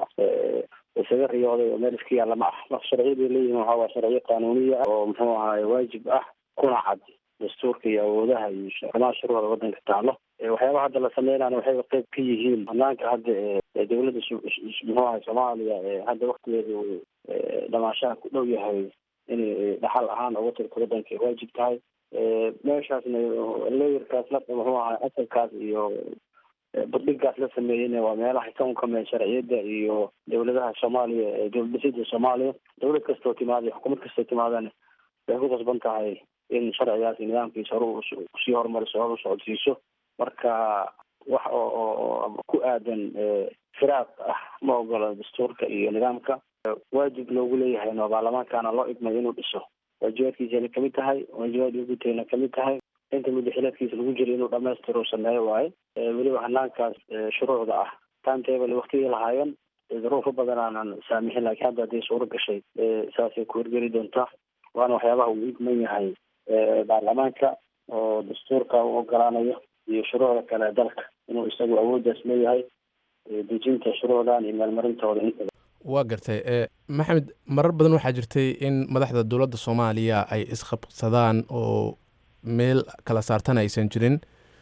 isaga riyooday oo meel iska yaalla ma ah marka sharciyaday leeyihin waxa waa sharciyo qanuuniya ah oo muxuu ahaye waajib ah kuna cad dastuurka iyo awoodaha iyo xamaha shuruucda wadanka taalo waxyaabaha hadda la sameynana waxay qeyb ka yihiin banaanka hadda ee dowladda muxuu ahay soomaaliya ee hadda waktigeeda uu dhamaashaha ku dhow yahay inay dhaxal ahaan uga tirto wadanka ay waajib tahay meeshaasna leeyarkaas la muxuu ahay asalkaas iyo burdhigaas la sameeyeyna waa meelaha ka unkameen sharciyadda iyo dowladaha soomaaliya ee dowlad dhisida soomaaliya dowlad kastoo timaada xukuumad kastoo timaadana waxay ku qasban tahay in sharcigaas iyo nidaamkiisa hore usii horumariso hor u socodsiiso marka wax oo oo ku aadan firaaq ah ma ogola dastuurka iyo nidaamka waajib loogu leeyahay no baarlamaankana loo idmay inuu dhiso waajibaadkiisana kamid tahay waajibaad gutayna kamid tahay inta mudaxilaadkiisa lagu jira inuu dhamaystiro sameeyo waaye weliba hanaankaas shuruucda ah timetable waktigii lahaayeen duruufo badan aanan saamixin laakiin hadda hadday suuro gashay saasay ku hirgeli doontaa waana waxyaabaha uu idman yahay baarlamaanka oo dastuurka u ogolaanayo iyo shuruucda kale dalka inuu isagu awooddaas leeyahay dejinta shuruucdan iyo meelmarintooda intaba waa gartay maxamed marar badan waxaa jirtay in madaxda dowladda soomaaliya ay isqabsadaan oo meel kala saartan aysan jirin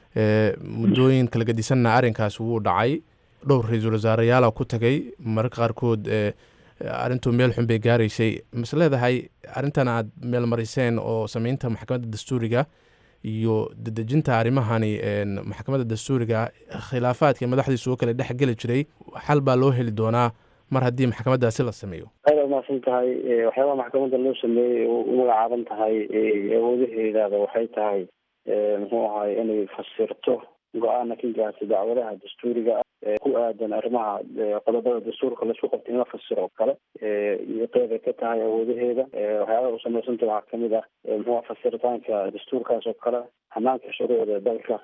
muddooyin kala gedisanna arrinkaas wuu dhacay dhowr ra-iisul wasaareyaala ku tagay mararka qaarkood arrintuu meel xun bay gaaraysay mas leedahay arrintan aad meel mariseen oo sameynta maxkamadda dastuuriga iyo dedejinta arrimahani maxkamadda dastuuriga khilaafaadka madaxdiisu oo kale dhex geli jiray xal baa loo heli doonaa mar haddii maxkamaddaasi la sameeyo aad umahadsan tahay waxyaabaha maxkamadda loo sameeyey u magacaaban tahay awoodaheedaada waxay tahay muxuu ahay inay fasirto go-aana ka gaarta dacwadaha dastuuriga ah ee ku aadan arrimaha qodobada dastuurka laisku qabta in la fasiro oo kale iyo qeybay ka tahay awoodaheeda waxyaabaha u samaysanta waxaa kamid ah muxuu fasiritaanka dastuurkaas oo kale hanaanka shuruucda dalka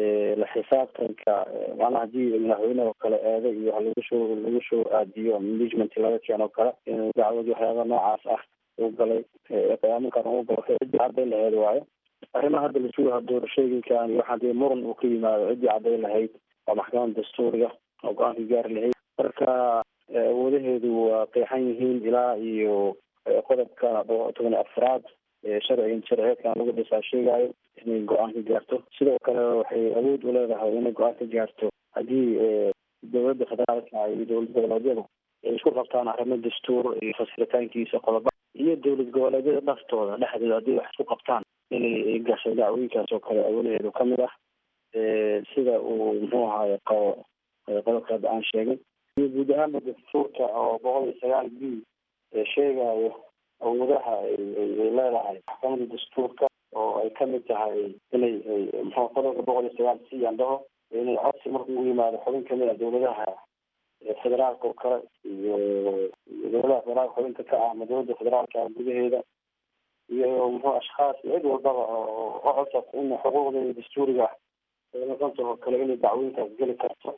la xisaabtanka macnaha hadii madaxweyneha oo kale eedo iyo wax lagu soo lagu soo aadiyo management laga keeno o kale inuu dacwadii waxyaaba noocaas ah u galay qiyaaminkan u galo ciddii caddayn lahayd waayo arrimaha hadda lasugaha doorashooyinkan iyo waxaa dee muran uu ka yimaado ciddii caddayn lahayd waa maxkamadda dastuuriga oo go-aanka gaari lahayd marka awoodaheedu waa qeexan yihiin ilaa iyo qodobka toban iyo afraad sharci sharciyeedkan lagu dhisaa sheegayo inay go-aan ka gaarto sidoo kale waxay awood u leedahay inay go-aan ka gaarto haddii dowladda federaalka iyo dowlad goboleedyada ay isku qabtaan arrimo dastuur iyo fasiritaankiisa qodoba iyo dowlad goboleedyada dhaftooda dhexdooda haddii wax isku qabtaan inay gasho dacwooyinkaas oo kale awoodaheedu kamid ah sida uu muxuu ahaye qabo qodobka hadda aan sheegay iyo guud ahaanba dastuurka oo boqol iyo sagaal b sheegayo awoodaha ay leedahay maxkamadda dastuurka oo ay kamid tahay inay muxuu qodobka boqol iyo sagaal c aan dhaho inay codsi markuu u yimaado xubin kamid ah dowladaha federaalka oo kale iyo dowladaha federaalka xubinta ka ah ama dowladda federaalka gudaheeda iyo muxuu ashkhaas cid walbaba oo codsata in xuquuqdeeda dastuuriga noqonta oo kale inay dacwooyinkaas geli karto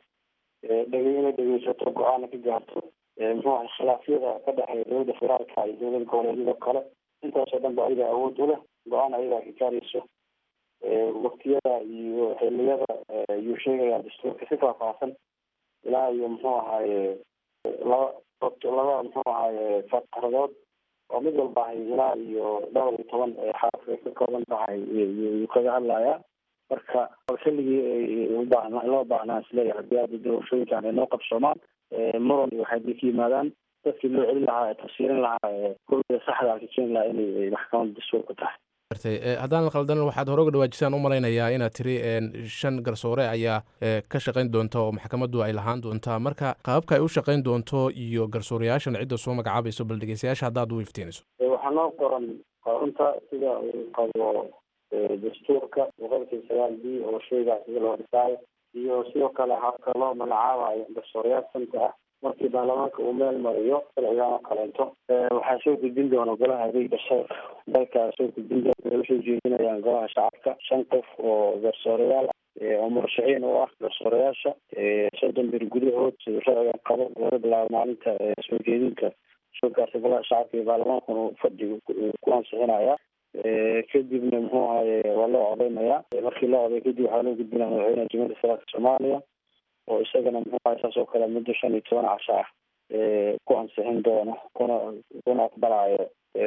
dhege inay dhegeysato go-aana ka gaarto muxuu ahay khilaafyada ka dhexeeya dowladda federaalka iyo dowlada goboleedyada kale intaasoo dhan ba ayaga awood u leh go-aan ayagaa ka gaarayso waktiyada iyo xiliyada ayuu sheegayaa dastuurka si faahfaahsan ilaa iyo muxuu ahaaye laba laba muxuu ahaaye faqradood oo mid walba ahay ilaa iyo dhowr iyo toban xaraf ay ka kooban tahay yuu kaga hadlayaa marka xilligii ubaahnaa loo baahnaa isleeyahay hadii hadda doorashooyinkan ay noo qabsoomaan muran iyo waxay ka yimaadaan dadkii loo celin lahaa ee tafsiirin lahaa kulliga saxda ka keeni lahaa inay maxkamadda dastuurka tahay haddaan la qaldan waxaad hore uga dhawaajisaan u malaynayaa inaad tiri shan garsoore ayaa ka shaqayn doonta oo maxkamaddu ay lahaan doontaa marka qaababka ay u shaqayn doonto iyo garsoorayaashan cidda soo magacaabayso bal dhegeystayaasha haddaad u iftiiniso waxaa noo qoran qorunta sida uu qabo dastuurka boqolkii sagaal b oo sheegaa sida loo dhisaayo iyo sidoo kale habka loo magacaabayo garsoorayaal santa ah markii baarlamaanka uu meel mariyo sharcigan oo kaleeto waxaa soo gudbin doona golaha adeeg garsoor dalkaa soo gudbin doona ay usoo jeedinayaan golaha shacabka shan qof oo garsoorayaal oo murashaxiin u ah garsoorayaasha soddon bir gudahood siduu sharcigan qabo laga bilaabo maalinta soo jeedinka shurkaasi golaha shacabka iyo baarlamaankuna fadhiga ku ansixinaya kadibna muxuu ahaye waa loo codeynayaa markii loo coday kadib waxaa loo gudbinaya madaxweynaha jamhuuriyadda federaalka soomaaliya oo isagana muxuu ahay saas oo kale muddo shan iyo toban casho ah ku ansixin doono kuna kuna aqbalayo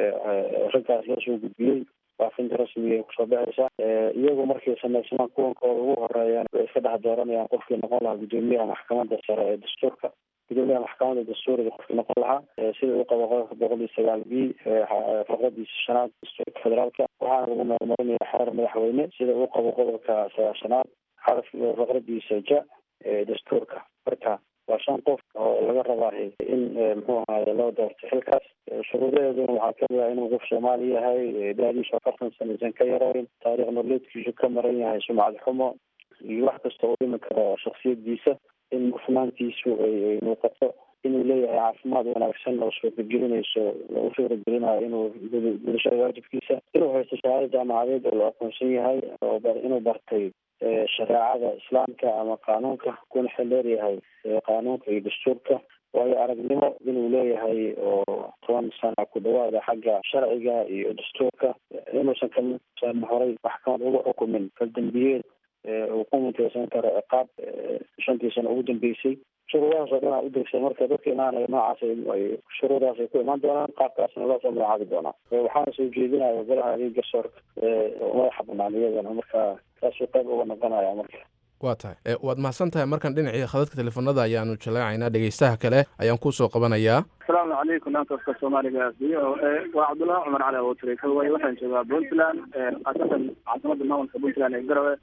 raggaas loo soo gudbiyey faafinta rasmiga ay kusoo baxaysa iyagu markay samaysamaan kuwankooda ugu horeeyaan way iska dhex dooranayaan qofkii noqon lahaa guddoomiyaha maxkamadda sare ee dastuurka gudoomiyaha maxkamadda dastuuriga qofkii noqon lahaa sida uu qabo qodobka boqol iyo sagaal b faqradiisa shanaad dastuurka federaalka waxaana lagu meelmarinaya xeer madaxweyne sida uu qabo qodobka sagaashanaad xaraf faqradiisa ja dastuurka marka waa shan qof oo laga rabaa in muxuu ahaye loo doorto xilkaas shuruudaheeduna waxaa kamid ah inuu qof soomaali yahay da-diisu afartan sanaysan ka yareyn taariikh nololeedkiisu ka maran yahay sumcad xumo iyo wax kasta oo dhimi karo shaksiyadiisa in mufnaantiisu ay muuqato inuu leeyahay caafimaad wanaagsan oo suuragelinayso u suuragelinayo inuu gudashada waajibkiisa inuu haysto shahaado jaamacadeed oo la aqoonsan yahay oo inuu bartay shareecada islaamka ama qaanuunka kuna xildheer yahay qaanuunka iyo dastuurka waayo aragnimo inuu leeyahay oo toban sana ku dhawaada xagga sharciga iyo dastuurka inuusan kasan horay maxkamad ugu xukumin faldambiyeed uu ku muteysan karo ciqaab shantii sano ugu dambeysay shuruudahaas oo dhan aa udegsa marka dadka imaanaya noocaas ay shuruudahaas ay ku imaan doonaan qaabkaasna loo soo magacaabi doonaa waxaana soo jeedinaya golaha adeeg garsoorka madaxa banaan iyadana marka taasuu qayb uga noqonaya marka waa tahay waad mahadsan tahay markan dhinacii khadadka teleefonada ayaanu jaleecaynaa dhegeystaha kale ayaan kusoo qabanayaa asalaamu calaykum naantaska soomaaliga v o a waa cabdullahi cumar cali abutire kalway waxaan joogaa puntland khaasatan caasimada maamulka puntland ee garowe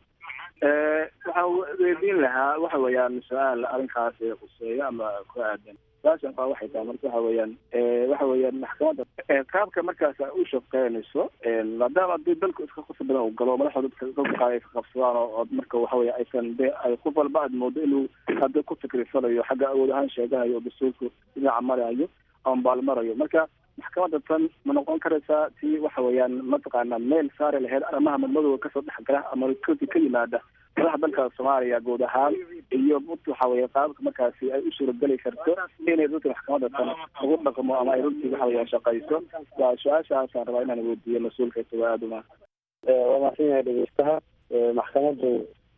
waxaan weydiin lahaa waxa weeyaan su-aal arrinkaasi khuseeyo ama ku aadan su-aashan kaa waxay tahay marka waxa weeyaan waxa weeyaan maxkamadda qaabka markaas u shaqeynayso maadaama hadii dalku iska khusr badan uu galo madaxda dadka dadka qaar ay ka qabsadaan oo marka waxa weya aysan de ay qof walba aad moodo inuu hadda ku fikirsanayo xagga awood ahaan sheeganayo oo dastuurku dhinaca marayo ama baalmarayo marka maxkamadda tan ma noqon karaysaa tii waxa weeyaan mataqaana meel saari lahayd arrimaha madmadowga kasoo dhexgala ama koti ka yimaada madaxa dalka soomaaliya guud ahaan iyo waxa weeye qaabka markaasi ay u suurageli karto inay dadka maxkamadda tan ugu dhaqmo ama ay runtii waxa weeyaan shaqayso waa su-aashaasaan rabaa inaan weydiiyo mas-uulka isago aada uma waa mahadsan yahay dhegeystaha maxkamaddu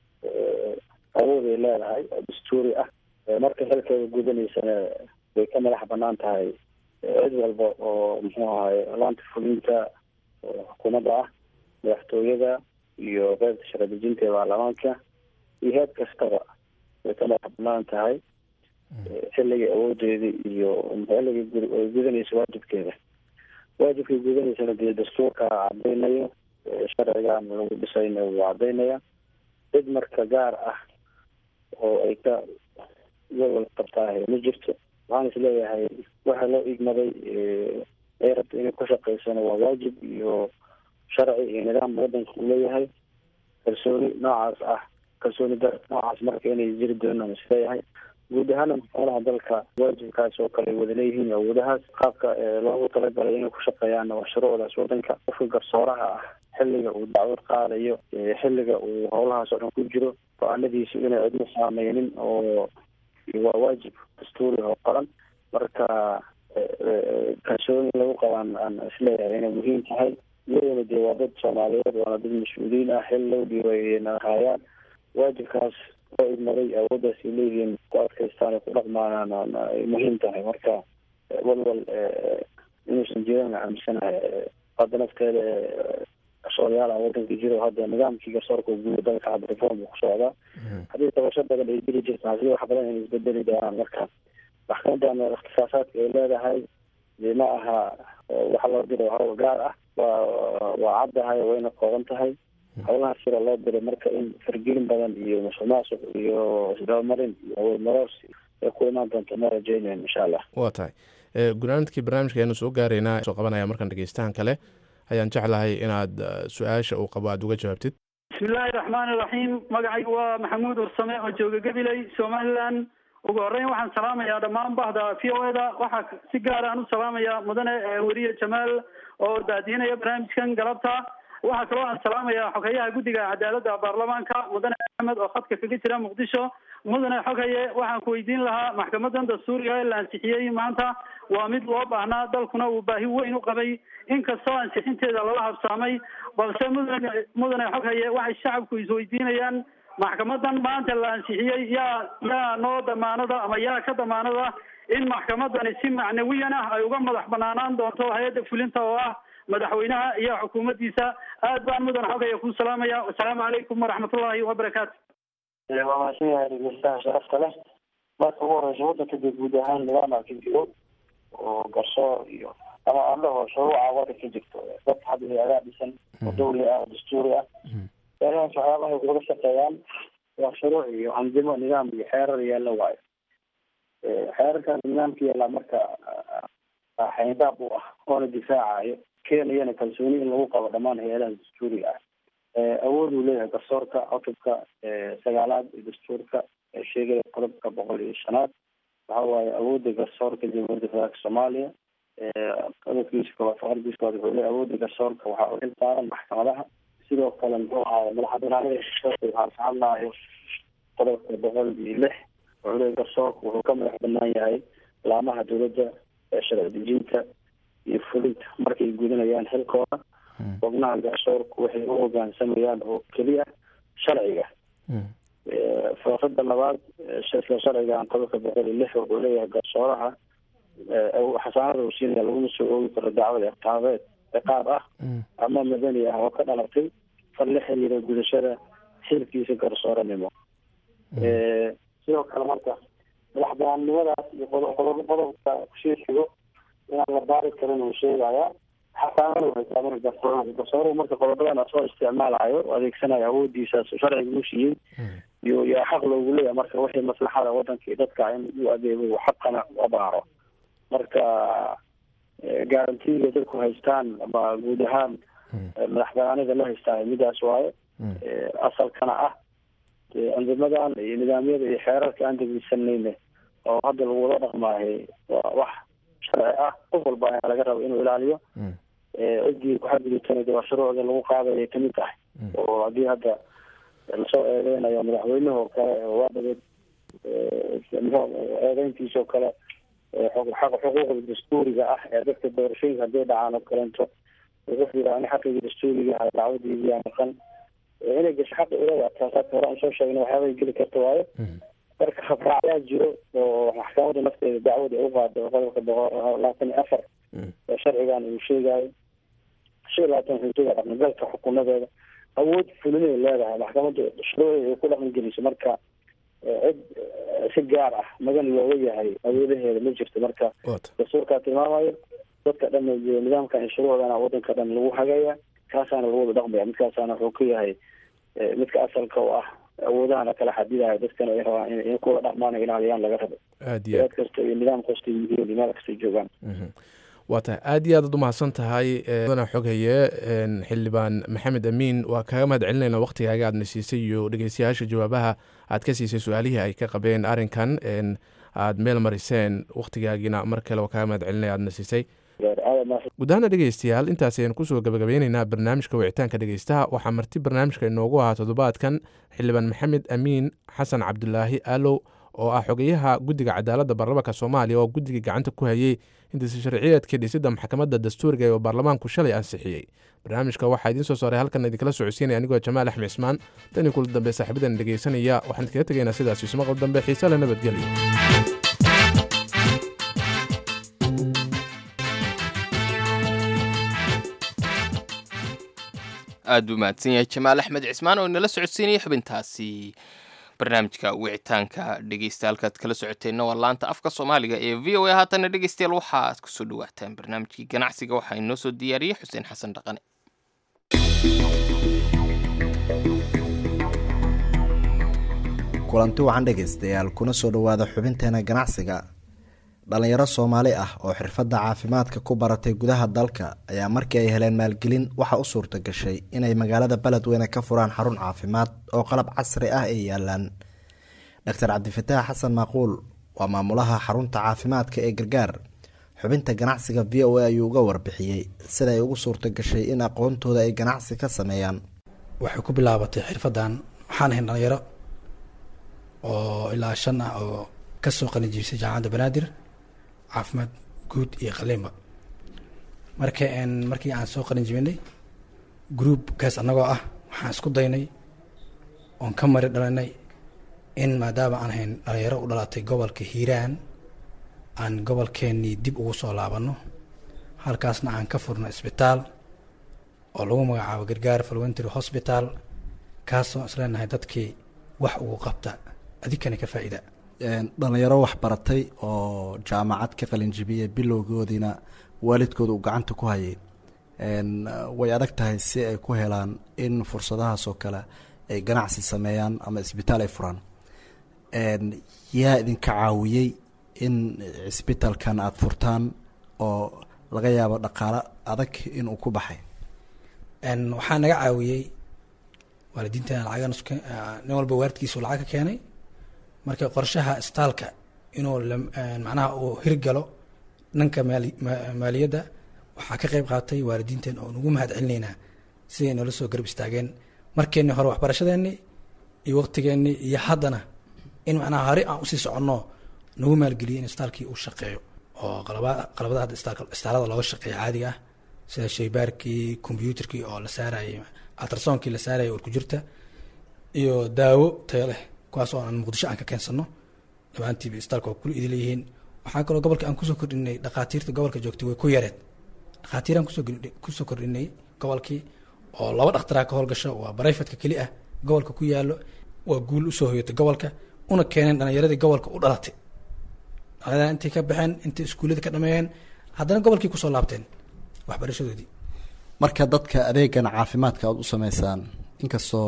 awood ay leedahay oo dastuuri ah marka xilkeeda gudanaysana way ka madax banaan tahay cid walba oo muxuu ahaye laanta fulinta xukuumadda ah madaxtooyada iyo qeybta sharadejinta ee baarlamaanka iyo heed kastaba way ka madax banaan tahay xilligii awoodeedii iyo xilligii ay gudanaysa waajibkeeda waajibkay gudanaysana dee dastuurka cadaynayo sharcigan lagu dhisayna wuu cadaynaya cid marka gaar ah oo ay ka walwal qabtaahe ma jirto waxaan is leeyahay waxa loo igmaday ay rabta inay ku shaqaysana waa waajib iyo sharci iyo nidaam wadanka uu leeyahay kalsooni noocaas ah kalsooni dar noocaas marka inay jiri doonaan is leeyahay guud ahaana maxkamadaha dalka waajibkaas oo kale ay wada leeyihiin awoodahaas qaabka loogu talagalay inay ku shaqeeyaanna waa shuruucdaas wadanka qofka garsooraha ah xilliga uu dacwad qaadayo xilliga uu howlahaas oo dhan ku jiro go-aanadiisu inay cidna saameynin oo waa waajib dastuuri oo qoran marka kalsooni lagu qabaan aan isleeyahay inay muhiim tahay iyadana dee waa dad soomaaliyeed waana dad mas-uuliyiin ah xil low dhiibay nahayaan waajibkaas loo idmaday awooddaas ay leeyihiin ku adkaystaan ay ku dhaqmaanaan ay muhiim tahay marka walwal inuusan jiran aaminsanahay hadda nafteeda garsoorayaala wadanka jiro hadda nidaamkii garsoorka guud dalka hadda reform ku socdaa haddii tabasho badan ay jiri jirta hadii wax badan ay isbedeli doonaan marka maxkamadana ikhtisaasaadka ay leedahay dee ma aha waxa loo diro hawl gaar ah waa waa caddahay wayna kooban tahay howlaha sira loo diray marka in fargelin badan iyo musuq maasuq iyo isdabamarin iyo awood maroorsi ay ku imaan doonto ma rajeynayn insha allah waa tahay gunaanadkii barnaamijka ayanu soo gaaraynaa soo qabanaya markan dhegeystahan kale ayaan jeclahay inaad su-aasha uu qabo aada uga jawaabtid bismillaahi raxmaani raxiim magacaygu waa maxamuud ursame oo jooga gabiley somaliland ugu horreyn waxaan salaamayaa dhammaan bahda v o e da waxaa si gaar aan u salaamayaa mudane weriye jamaal oo daadiinaya barnaamijkan galabta waxaa kaloo aan salaamayaa xogeyaha guddiga cadaaladda baarlamaanka mudane axmed oo khadka kaga jira muqdisho mudane xogaye waxaan ku weydiin lahaa maxkamadan dastuuriga ee la ansixiyey maanta waa mid loo baahnaa dalkuna uu baahi weyn u qabay inkastoo ansixinteeda lala habsaamay balse mudane mudane xogaye waxay shacabku isweydiinayaan maxkamadan maanta la ansixiyey yaa yaa noo damaanada ama yaa ka damaanada in maxkamadani si macnawiyan ah ay uga madax banaanaan doonto hay-adda fulinta oo ah madaxweynaha iyo xukuumaddiisa aad baan mudan xogaya ku salaamaya wasalaamu calaykum waraxmatullaahi wabarakaatu waa mahadsan yahay dhegeystaha sharafta leh marka ugu horeysa wadanka dee guud ahaan nidaama ka jiro oo garsoor iyo ama andhaho shuruuca wadanka jirto dad hadda hay-adaa dhisan oo dawli ah oo dastuuri ah meelahaas waxyaabaha ay kulaga shaqeeyaan waa shuruuc iyo andimo nidaam iyo xeerar yaalla waayo xeerarkaas nidaamka yaallaa marka xayndaab u ah oona difaacayo keenayana kalsooni in lagu qabo dhammaan hay-adaha dastuuriga ah awood uu leeyahay garsoorka cutubka sagaalaad ee dastuurka ee sheegaya qodobka boqol iyo shanaad waxa waaye awoodda garsoorka jamhuuriyadda federaalka soomaaliya qodobkiisa koowaad faqradiisa koowaad wuxuu leeyahay awoodda garsoorka waxaa u xil saaran maxkamadaha sidoo kale muxuu ahaay madaxbanaanida garsoorka waxaa ka hadlaayo qodobka boqol iyo lix wuxuu leeyahay garsoorka wuxuu ka madax banaan yahay laamaha dowladda ee sharci dejinta iyo fulinta markay gudanayaan xilkooda xubnaha garsoorku waxay u hogaansamayaan oo keliya sharciga faafada labaad isla sharcigan qodobka boqol iyo lix wuxuu leeyahay garsooraha xasaanada uu siinaya laguma soo oogi karo dacwada ciqaabeed ciqaab ah ama madani ah oo ka dhalatay far la xiriira gudashada xilkiisa garsooranimo sidoo kale marka madax banaannimadaas iyo qodob qodobka kusii xigo inaan la baari karin uu sheegaya xasaanada waxay taaban garsooraha garsooruhu marka qodobadan asoo isticmaalayo oo adeegsanayo awoodiisaas sharciga u siiyey iyo yaa xaq loogu leeyahay marka wixii maslaxada wadanka iyo dadka in uu adeego uu xaqana u abaaro marka garantiga dadku haystaan ama guud ahaan madax banaanida la haystaa midaas waaye asalkana ah andimadan iyo nidaamyada iyo xeerarka aan degeysanayne oo hadda lagu wada dhaqmaahay waa wax sharci ah qof walba ayaa laga raba inuu ilaaliyo ciddii kuxadgudubtana waa shuruucda lagu qaadayay kamid tahay oo haddii hadda lasoo eedeynayo madaxweynaha oo kale waa dhabeed eedeyntiisa oo kale xuquuqda dastuuriga ah ee dadka doorashooyinka hadday dhacaan oo kaleento wuxuu yidhi ani xaqigii dastuuriga ahay dacwadiidii yaa maqan inay gasho xaqi ulada taasaa hore aan soo sheegna waxyaabay geli karta waayo marka habraacyaa jiro oo maxkamadda nafteeda dacwada ay u qaado qodobka boqol labaatan iyo afar oo sharcigan uu sheegayo shan iyo labaatan wuxuu sheegaya dhaqangalka xukunadeeda awood fulinay leedahay maxkamadda shuruucii ay ku dhaqan geliso marka cid si gaar ah magan looga yahay awoodaheeda ma jirto marka dastuurkaa tilmaamayo dadka dhan nidaamkan iyo shuruucdana wadanka dhan lagu hagaya kaasaana lagu wada dhaqmaya midkaasaana wuxuu ka yahay midka asalka oo ah awoodahana kala xadidayo dadkana ay rabaan in kuwada dhaqmaan ilaaliyaan laga rabo aad iyo eed kasta iyo nidaam kasta yihiin iyo meel kasta joogaan waa tahay aad iyo aad ad umahadsan tahay mudana xoghaye xildhibaan maxamed amiin waa kaga mahad celinayna waktigaaga aadna siisay iyo dhegeystayaasha jawaabaha aad ka siisay su-aalihii ay ka qabeen arrinkan aad meel mariseen wakhtigaagiina mar kale waa kaga mahad celinaya aadna siisay guud ahaana dhegeystayaal intaas ayaan kusoo gabagabeyneynaa barnaamijka wicitaanka dhegeystaha waxaa marti barnaamijka inoogu ahaa toddobaadkan xildhibaan maxamed amiin xasan cabdulaahi alow oo ah xogeyaha guddiga cadaaladda baarlamaanka soomaaliya oo guddiga gacanta ku hayey intasi sharciyeedkii dhisidda maxkamadda dastuuriga ee baarlamaanku shalay ansixiyey barnaamijka waxaa idiin soo saaray halkan idinkala socodsiinaya anigoo jamaal axmed cismaan tan iyo kula dambe saaxiibadan dhegeysanaya waxaan idinkaga tegaynaa sidaas ismaqal dambe xiise le nabadgelyo aad buu mahadsan yahay jamaal axmed cismaan oo inala socodsiinaya xubintaasi barnaamijka wicitaanka dhegeysta halkaad kala socoteenna waa laanta afka soomaaliga ee v o a haatana dhegeystayaal waxaad kusoo dhawaataan barnaamijkii ganacsiga waxaa inoo soo diyaariyey xuseen xasan dhaqane kulanti wacan dhegaystayaal kuna soo dhowaada xubinteena ganacsiga dhalinyaro soomaali ah oo xirfadda caafimaadka ku baratay gudaha dalka ayaa markii ay heleen maalgelin waxaa u suurta gashay inay magaalada beledweyne ka furaan xarun caafimaad oo qalab casri ah ay yaalaan doctor cabdifataax xasan maaquul waa maamulaha xarunta caafimaadka ee gargaar xubinta ganacsiga v o a ayuu uga warbixiyey sida ay ugu suurta gashay in aqoontooda ay ganacsi ka sameeyaan waxay ku bilaabatay xirfadan waxaan ahayn dhalinyaro oo ilaa shan ah oo kasoo qalinjibisay jaamacadda banaadir caafimaad guud iyo qaliinba marka markii aan soo qalin jibinay groupkaas annagoo ah waxaan isku daynay oon ka mari dhalinay in maadaama aan hayn dhalinyaro u dhalatay gobolka hiiraan aan gobolkeenii dib ugu soo laabano halkaasna aan ka furno isbitaal oo lagu magacaabo gargaar falwentry hospital kaasoo isleenahay dadkii wax ugu qabta adikana ka faa-ida dhalinyaro wax baratay oo jaamacad ka qalinjibiyey bilowgoodiina waalidkooda uu gacanta ku hayay way adag tahay si ay ku helaan in fursadahaas oo kale ay ganacsi sameeyaan ama isbitaal ay furaan yaa idinka caawiyey in cisbitaalkan aada furtaan oo laga yaabo dhaqaalo adag inuu ku baxay waxaa naga caawiyey waalidiinteena lacagan nin walba waaridkiisu lacag ka keenay marka qorshaha isbitaalka inuu macnaha uu hirgalo dhanka maaliyadda waxaa ka qeyb qaatay waalidiinteen oo nugu mahad celinaynaa siday noola soo garab istaageen markeennii hore waxbarashadeennii iyo waqtigeennii iyo haddana in macnaha hore aan usii soconno nagu maalgeliyay in isbitaalkii uu shaqeeyo oo qalaba qalabada hadda istaalada looga shaqeeya caadiga ah sida shaybaarkii combyuutarkii oo la saarayay altrasoonkii la saarayay urku jirta iyo daawo tayo leh kuwaas oo aan muqdisho aan ka keensano dhammaantiiba isbitaalka waa kula idin leeyihiin waxaa kaloo gobolka aan kusoo kordhinay dhakhaatiirta gobolka joogtay way ku yareed dhakhaatiiraan kusoo kusoo kordhinay gobolkii oo laba dhakhtaraa ka howlgasho waa barayfadka keli ah gobolka ku yaalo waa guul usoo hoyatay gobolka una keeneen dhalinyaradii gobolka u dhalatay dhalinyarada intay ka baxeen intay iskuullada ka dhameeyeen haddana gobolkii kusoo laabteen waxbarashadoodii marka dadka adeegan caafimaadka aada u sameysaan inkastoo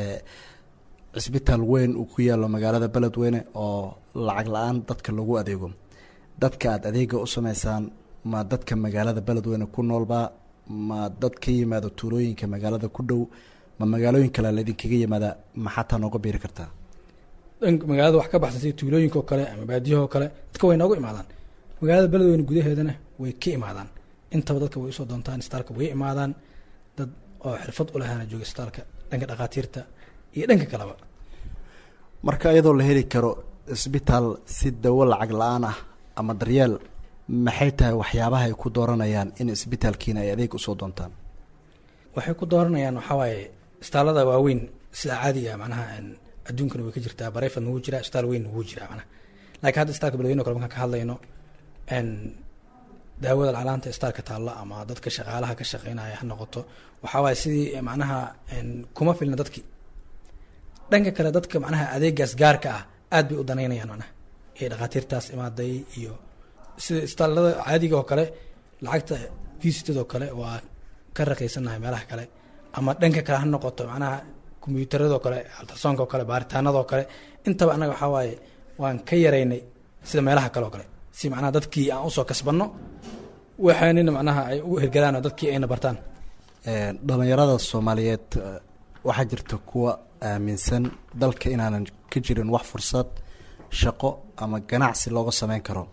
cisbitaal weyn uu ku yaalo magaalada beledweyne oo lacag la-aan dadka lagu adeego dadka aada adeega u sameysaan ma dadka magaalada beledweyne ku noolbaa ma dad ka yimaado tuulooyinka magaalada ku dhow ma magaalooyin kale laydinkaga yimaada ma xataa nooga biiri kartaa dhanka magaalada wax ka baxsan sida tuulooyinka oo kale ama baadiyahoo kale dadka way nooga imaadaan magaalada beledweyne gudaheedana way ka imaadaan intaba dadka way usoo doontaan isbitaalka way imaadaan dad oo xirfad u lahaana jooga isbitaalka dhanka dhakhaatiirta iyo dhanka kaleba marka iyadoo la heli karo isbitaal si dawo lacag la-aan ah ama daryeel maxay tahay waxyaabaha ay ku dooranayaan in isbitaalkiina ay adeeg usoo doontaan waxay ku dooranayaan waxaa waaye isbitaallada waaweyn sida caadiga macnaha adduunkana way ka jirtaa barayfad nagu jira isbitaal weyn nagu jira macnaha laakiin hadda isbitaalka beledweyne o kale markaan ka hadlayno daawada lacalaanta isbitaalka taalla ama dadka shaqaalaha ka shaqeynaya ha noqoto waxaa waaye sidii macnaha kuma filna dadkii dhanka kale dadka macnaha adeegaas gaarka ah aad bay u danaynayaan macnaha ee dhakhaatiirtaas imaaday iyo sida isbitaallada caadiga oo kale lacagta visitadoo kale waa ka raqiysanahay meelaha kale ama dhanka kale ha noqoto macnaha kombyuutaradoo kale altrasonkoo kale baaritaanadoo kale intaba annaga waxaa waaye waan ka yaraynay sida meelaha kale oo kale si macnaha dadkii aan usoo kasbanno waxaanina macnaha ay u hirgalaan oo dadkii ayna bartaan dhalinyarada soomaaliyeed waxaa jirta kuwa aaminsan dalka inaanan ka jirin wax fursad shaqo ama ganacsi looga sameyn karo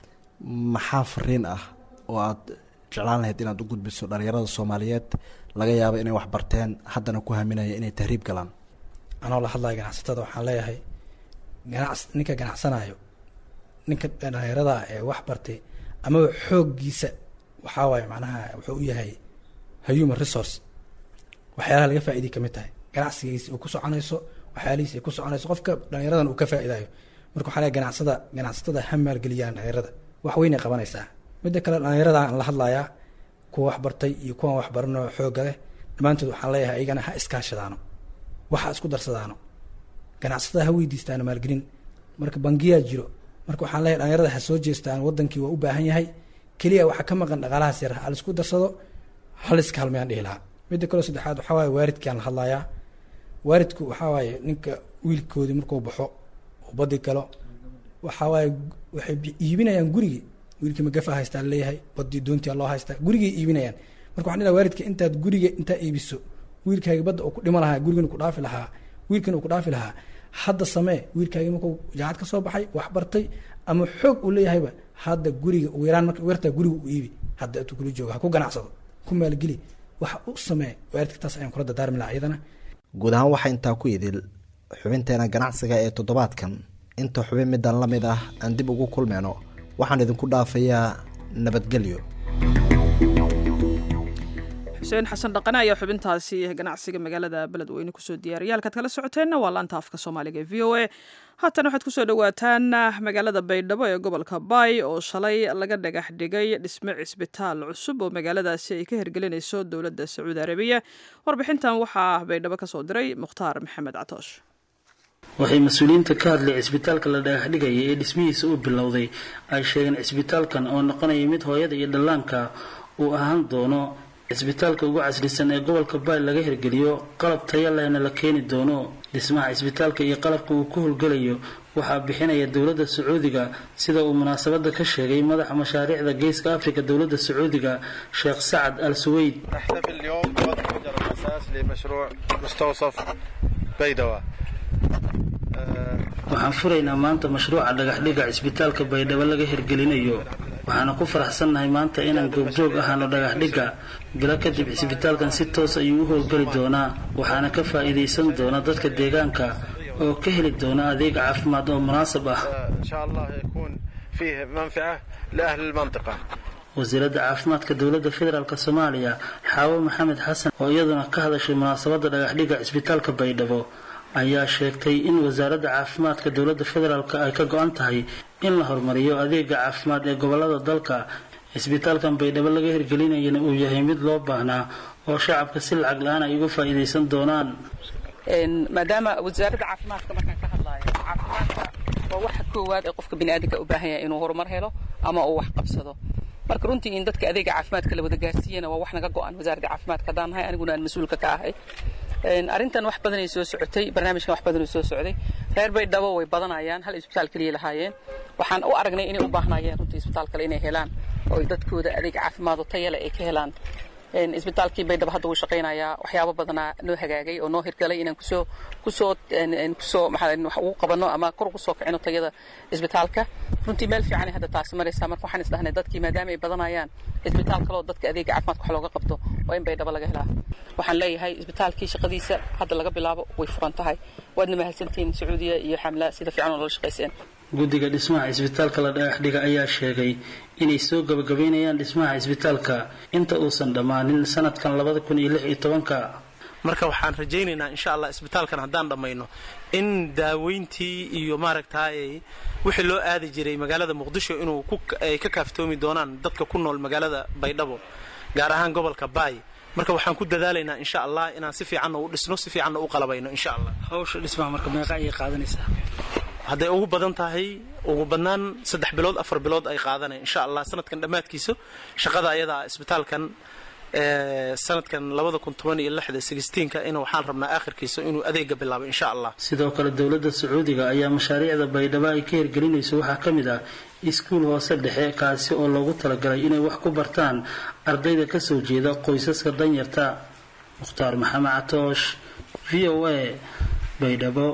maxaa fariin ah oo aada jeclaan lahayd inaad u gudbiso dhalinyarada soomaaliyeed laga yaabo inay wax barteen haddana ku haminaya inay tahriib galaan anoo la hadlaya ganacsatada waxaan leeyahay ganacs ninka ganacsanayo ninka dhalinyarada ee wax bartay amaba xooggiisa waxaa waaye macnaha wuxuu u yahay human resource waxyaalaha laga faa'iday kamid tahay ganacsigiisa uu ku soconayso waxyaalihiisa ay ku soconayso qofka dhalinyaradan uu ka faa'idayo marka waxaa leeyahay ganacsada ganacsatada ha maalgeliyaan dhalinyarada wax weynay qabanaysaa midda kale dhalinyarada aan la hadlayaa kuwa wax bartay iyo kuwan wax baranoo xoogga leh dhammaantood waxaan leeyahay ayagana ha iskaashadaano waxa isku darsadaano ganacsatada ha weydiistaano maalgelin marka bangiyaa jiro marka waxaan leeyahay dhalinyarada ha soo jeestaan wadankii waa u baahan yahay keliya waxaa ka maqan dhaqaalahaas yar ha laisku darsado ha laiska halmayaan dhihi lahaa midda kaleo saddexaad waxaa waaye waalidkaan la hadlayaa waalidku waxaa waaye ninka wiilkoodii markuu baxo uu badi galo waxaa waaye waxay iibinayaan gurigii wiilkii magafa haystaa leeyahay badii doontia loo haystaa gurigay iibinayaan marka waxaan dhilaha waalidka intaad guriga intaa iibiso wiilkaaga badda uu ku dhima lahaa gurigan ku dhaafi lahaa wiilkan uu ku dhaafi lahaa hadda samee wiilkaagi markuu jaacad ka soo baxay wax bartay ama xoog uu leeyahayba hadda guriga ugu yaraan marka yartaa guriga u iibi hadda intuu kula jooga ha ku ganacsado ku maalgeli wax u samee waalidka taas ayaan kula dardaarmi lahaa iyadana guud ahaan waxaa intaa ku idil xubinteena ganacsiga ee toddobaadkan inta xubin midaan la mid ah aan dib ugu kulmeyno waxaan idinku dhaafayaa nabadgelyo xuseen xasan dhaqane ayaa xubintaasi ganacsiga magaalada beledweyne kusoo diyaariyay halkaad kala socoteenna waa laanta afka soomaaliga e v o a haatan waxaad kusoo dhowaataan magaalada baydhabo ee gobolka baay oo shalay laga dhagax dhigay dhisme cisbitaal cusub oo magaaladaasi ay ka hirgelinayso dowladda sacuudi arabiya warbixintan waxaa baydhabo kasoo diray mukhtaar maxamed catoosh waxay mas-uuliyiinta ka hadlay cisbitaalka la dhagax dhigaya ee dhismihiisa uu bilowday ay sheegeen cisbitaalkan oo noqonaya mid hooyada iyo dhallaanka uu ahaan doono cisbitaalka ugu casrisan ee gobolka baay laga hirgeliyo qalab taya lehna la keeni doono dhismaha cisbitaalka iyo qalabka uu ku howlgelayo waxaa bixinaya dowladda sacuudiga sida uu munaasabada ka sheegay madaxa mashaariicda geeska afrika dowladda sacuudiga sheekh sacad al suweyd نحتفل اليوم بوضع حجر الأساس لمشروع مستوصف بيدوى waxaan furaynaa maanta mashruuca dhagaxdhiga cisbitaalka baydhabo laga hirgelinayo waxaana ku faraxsannahay maanta inaan goobjoog ahaano dhagaxdhiga bilo kadib cisbitaalkan si toos ayuu u howlgeli doonaa waxaana ka faa'iidaysan doona dadka deegaanka oo ka heli doona adeeg caafimaad oo munaasab ah إن شاء الله يكون فيه منفعة لأهل المنطقة wasiiradda caafimaadka dowladda federaalk soomaaliya xaawo maxamed xasan oo iyaduna ka hadashay munaasabadda dhagaxdhiga cisbitaalka baydhabo ayaa sheegtay in wasaaradda caafimaadka dowladda federaalk ay ka go-an tahay in la horumariyo adeega caafimaad ee gobolada dalka cisbitaalkan baydhabo laga hirgelinayana uu yahay mid loo baahnaa oo shacabka si lacag la-aan ay uga faa'iidaysan doonaan maadaama wasaaradda caafimaadka markaan ka hadlaayo caafimaadka waa waxa koowaad ee qofka biniaadanka u baahan yahay inuu horumar helo ama uu wax qabsado marka runtii in dadka adeega caafimaadka la wada gaarsiiyana waa wax naga go-an wasaaradda caafimaadka haddaan nahay aniguna aan mas-uulka ka ahay arrintan wax badanay soo socotay barnaamijkan wax badanuu soo socday reer baydhabo way badanayaan hal isbitaal keliya lahaayeen waxaan u aragnay inay u baahnaayeen runtii isbitaal kale inay helaan oo ay dadkooda adeeg caafimaad oo tayale ay ka helaan isbitaalkii baydhabo hadda wuu shaqaynayaa waxyaabo badanaa noo hagaagay oo noo hirgalay inaan kusoo kusoo kusoo maxaa wax ugu qabano ama kor ugu soo kicino tayada isbitaalka runtii meel fiican ay hadda taasi maraysaa marka waxaan isdhahnay dadkii maadaama ay badanayaan isbitaal kaloo dadka adeega caafimaadka wax looga qabto waa in baydhabo laga helaa waxaan leeyahay isbitaalkii shaqadiisa hadda laga bilaabo way furan tahay waadna mahadsantihiin sacuudiya iyo xamla sida fiican oo lala shaqayseen guddiga dhismaha cisbitaalka la dhagaxdhiga ayaa sheegay inay soo gabagabaynayaan dhismaha cisbitaalka inta uusan dhammaanin sanadkan labada kun iyo lix iyo tobanka marka waxaan rajaynaynaa insha allah isbitaalkan haddaan dhammayno in daaweyntii iyo maaragtay wixii loo aadi jiray magaalada muqdisho inuu ay ka kaaftoomi doonaan dadka ku nool magaalada baydhabo gaar ahaan gobolka baay marka waxaan ku dadaalaynaa insha allah inaan si fiicanna u dhisno si fiicanna u qalabayno insha allah hawsha dhismaha marka meeqa ayay qaadanaysaa hadday ugu badan tahay ugu badnaan saddex bilood afar bilood ay qaadanay insha allah sanadkan dhammaadkiisa shaqada ayadaa isbitaalkan sanadkan labada kun toban iyo lixda sixteenka in waxaan rabnaa aakhirkiisa inuu adeega bilaabo insha allah sidoo kale dowladda sacuudiga ayaa mashaariicda baydhabo ay ka hirgelinayso waxaa ka mid ah iskuul hoose dhexe kaasi oo loogu talagalay inay wax ku bartaan ardayda kasoo jeeda qoysaska danyarta mukhtaar maxamed catoosh v o a baydhabo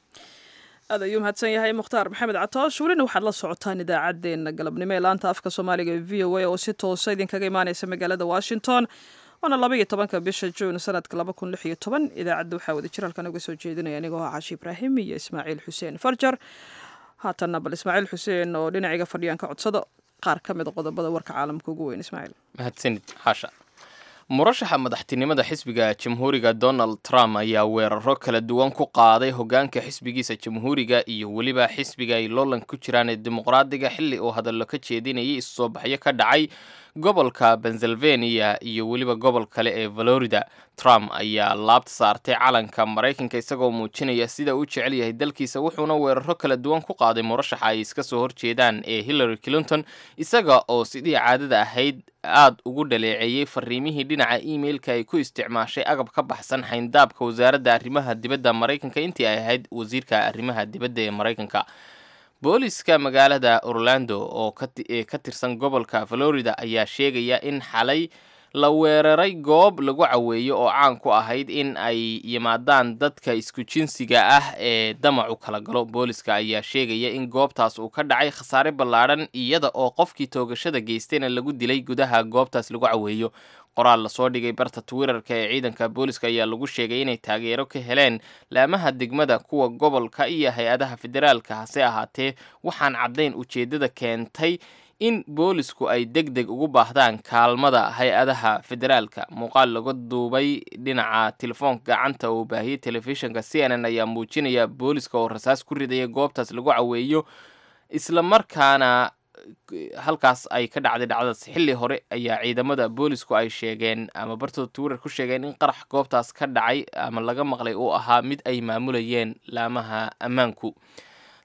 aad ayuu mahadsan yahay mukhtaar maxamed catoosh welina waxaad la socotaan idaacaddeenna galabnimo ee laanta afka soomaaliga ee v o a oo si toosa idinkaga imaaneysa magaalada washington waana laba iyo tobanka bisha juun sanadka laba kun lix iyo toban idaacadda waxaa wada jir halkan uga soo jeedinaya anigoo ah cashi ibraahim iyo ismaaciil xuseen farjar haatanna bal ismaaciil xuseen oo dhinaciga fadhiyaan ka codsado qaar ka mid a qodobada warka caalamka ugu weyn ismaaciil mahadsanid xaasha murashaxa madaxtinimada xisbiga jamhuuriga donald trump ayaa weeraro kala duwan ku qaaday hogaanka xisbigiisa jamhuuriga iyo weliba xisbiga ay loolan ku jiraan ee dimuqraadiga xilli uu hadallo ka jeedinayay issoo baxyo ka dhacay gobolka pennsylvania iyo weliba gobol kale ee valorida trump ayaa laabta saartay calanka maraykanka isagoo muujinaya sida uu jecel yahay dalkiisa wuxuuna weeraro kala duwan ku qaaday murashaxa ay iska soo horjeedaan ee hillary clinton isaga oo sidii caadada ahayd aada ugu dhaleeceeyey fariimihii dhinaca emailka ay ku isticmaashay agab ka baxsan xayndaabka wasaaradda arrimaha dibadda maraykanka intii ay ahayd wasiirka arrimaha dibadda ee maraykanka booliska magaalada orlando oo ee ka tirsan gobolka florida ayaa sheegaya in xalay la weeraray goob lagu caweeyo oo caan ku ahayd in ay yimaadaan dadka isku jinsiga ah ee damacu kala galo booliska ayaa sheegaya in goobtaas uu ka dhacay khasaare ballaadhan iyada oo qofkii toogashada geystayna lagu dilay gudaha goobtaas lagu caweeyo qoraal lasoo dhigay barta twitterka ee ciidanka booliska ayaa lagu sheegay inay taageero ka heleen laamaha degmada kuwa gobolka iyo hay-adaha federaalka hase ahaatee waxaan caddayn ujeeddada keentay in boolisku ay deg deg ugu baahdaan kaalmada hay-adaha federaalka muuqaal laga duubay dhinaca telefoonka gacanta oo baahiyey telefishinka c n n ayaa muujinaya booliska oo rasaas ku ridaya goobtaas lagu caweeyo isla markaana halkaas ay ka dhacday dhacdadaas xilli hore ayaa ciidamada boolisku ay sheegeen ama bartooda twitter ku sheegeen in qarax goobtaas ka dhacay ama laga maqlay uu ahaa mid ay maamulayeen laamaha ammaanku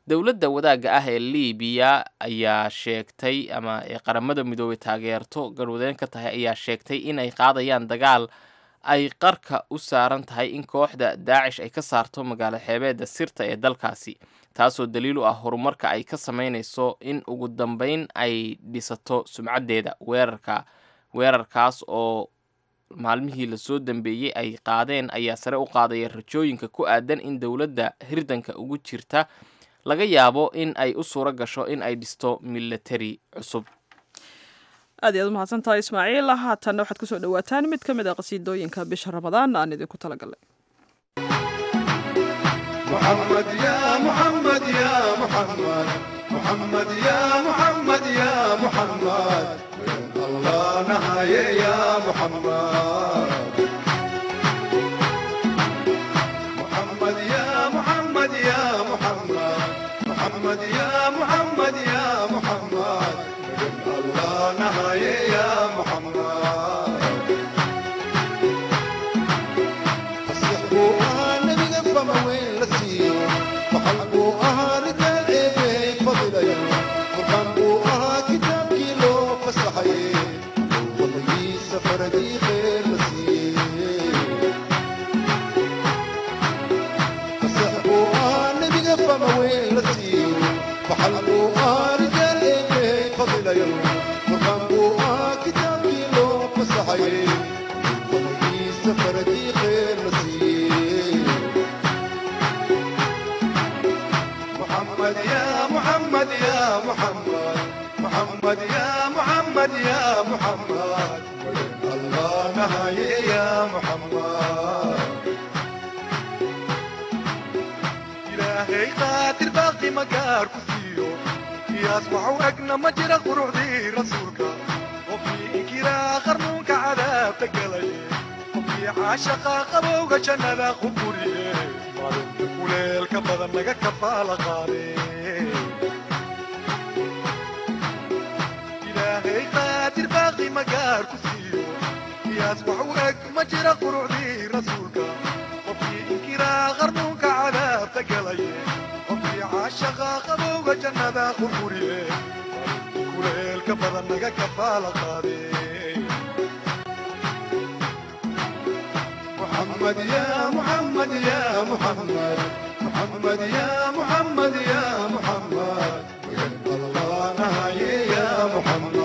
dowladda wadaagga ah ee libiya ayaa sheegtay ama ee qaramada midoobay taageerto garwadeen ka tahay ayaa sheegtay inay qaadayaan dagaal ay qarka u saaran tahay in kooxda daacish ay ka saarto magaalo xeebeedda sirta ee dalkaasi taasoo daliil u ah horumarka ay ka sameynayso in ugu dambeyn ay dhisato sumcaddeeda weerarka weerarkaas oo maalmihii lasoo dambeeyey ay qaadeen ayaa sare u qaadaya rajooyinka ku aadan in dowladda hirdanka ugu jirta laga yaabo in ay u suuro gasho in ay dhisto milatari cusub aad iyaad umahadsan tahay ismaaciil haatanna waxaad kusoo dhawaataan mid ka mid a qasiidooyinka bisha ramadaan aan idinku talagalay محمد يا محمد يا محمد محمد يا محمد يا محمد وين الله نهاية يا محمد محمد يا محمد يا محمد محمد يا محمد يا محمد وين الله نهاية يا محمد أصلحوا النبي قبل وين لسيو وحلقوا أها رجال إيه فضل يوم وقنبوا أها كتاب كيلو فسحي والله سفر دي خير لسيو أصلحوا النبي قبل وين لسيو وحلقوا أها رجال إيه فضل يوم وقنبوا أها كتاب كيلو فسحي والله سفر دي خير لسيو محمد يا محمد يا محمد محمد يا محمد يا محمد الله نهاية يا محمد إلهي قاتل باقي مقار كسيو يصبح أجنى مجرى قروع دي رسولك وفي إنكرا خرنوك عذاب تقلي وفي عاشقا قبوك جنة خبوري kuleelka badan naga kafaala qaade ilaahay qaadir baaqi magaar ku siiyo qiyaas wax u eg ma jira qurucdii rasuulka qofkii inkiraa qarnuunka cadaabta galaye qofkii caashaqa qabowga jannada qurquriye kuleelka badan naga kafaala qaade محمد يا محمد يا محمد محمد يا محمد يا محمد الله نهاية يا محمد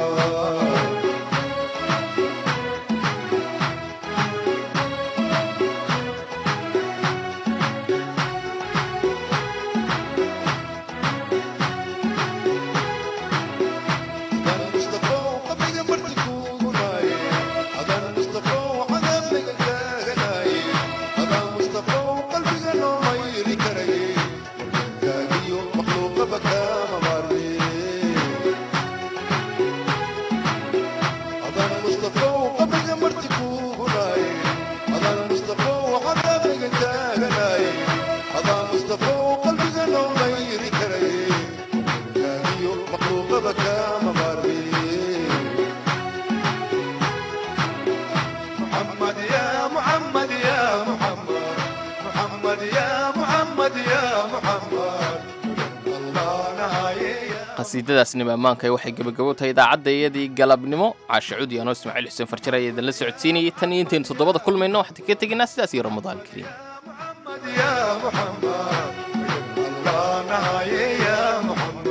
محمد يا محمد يا محمد محمد يا محمد يا محمد الله نهاية qasiidadaasnima ammaanka waxay gebagabo tahay idaacadda iyadii galabnimo caashe cudi anoo ismaaciil xuseen farjare ayaa idinla socodsiinayay tan iyo intaynu toddobada kulmayno waxaan ka tegaynaa sidaas iyo ramadaan kariim يا محمد الله نهاية يا محمد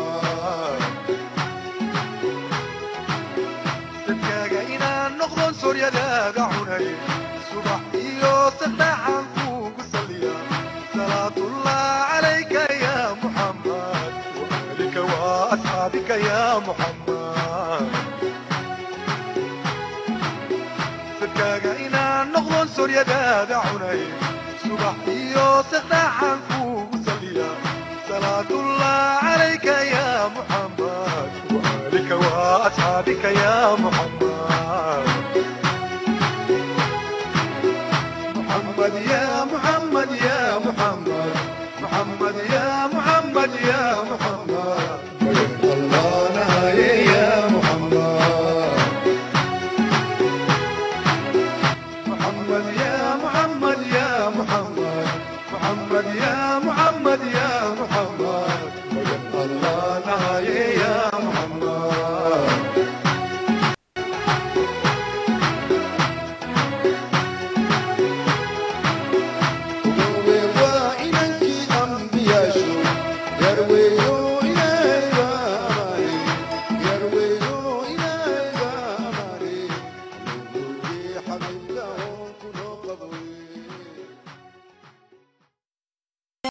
dadkaaga inaan noqdon sooryadaaga cunay subax iyo saddexaan kuugu saliya salaatullah calayka ya muxammad waalika wa asxaabika ya muxammad dadkaaga inaan noqdon sooryadaada cunay subax iyo saddexaan kuugu saliya salaatullah calayka ya muxammad وآلك وأصحابك يا محمد محمد يا محمد يا محمد محمد يا محمد يا محمد الله نهاية يا محمد محمد يا محمد يا محمد محمد يا محمد يا محمد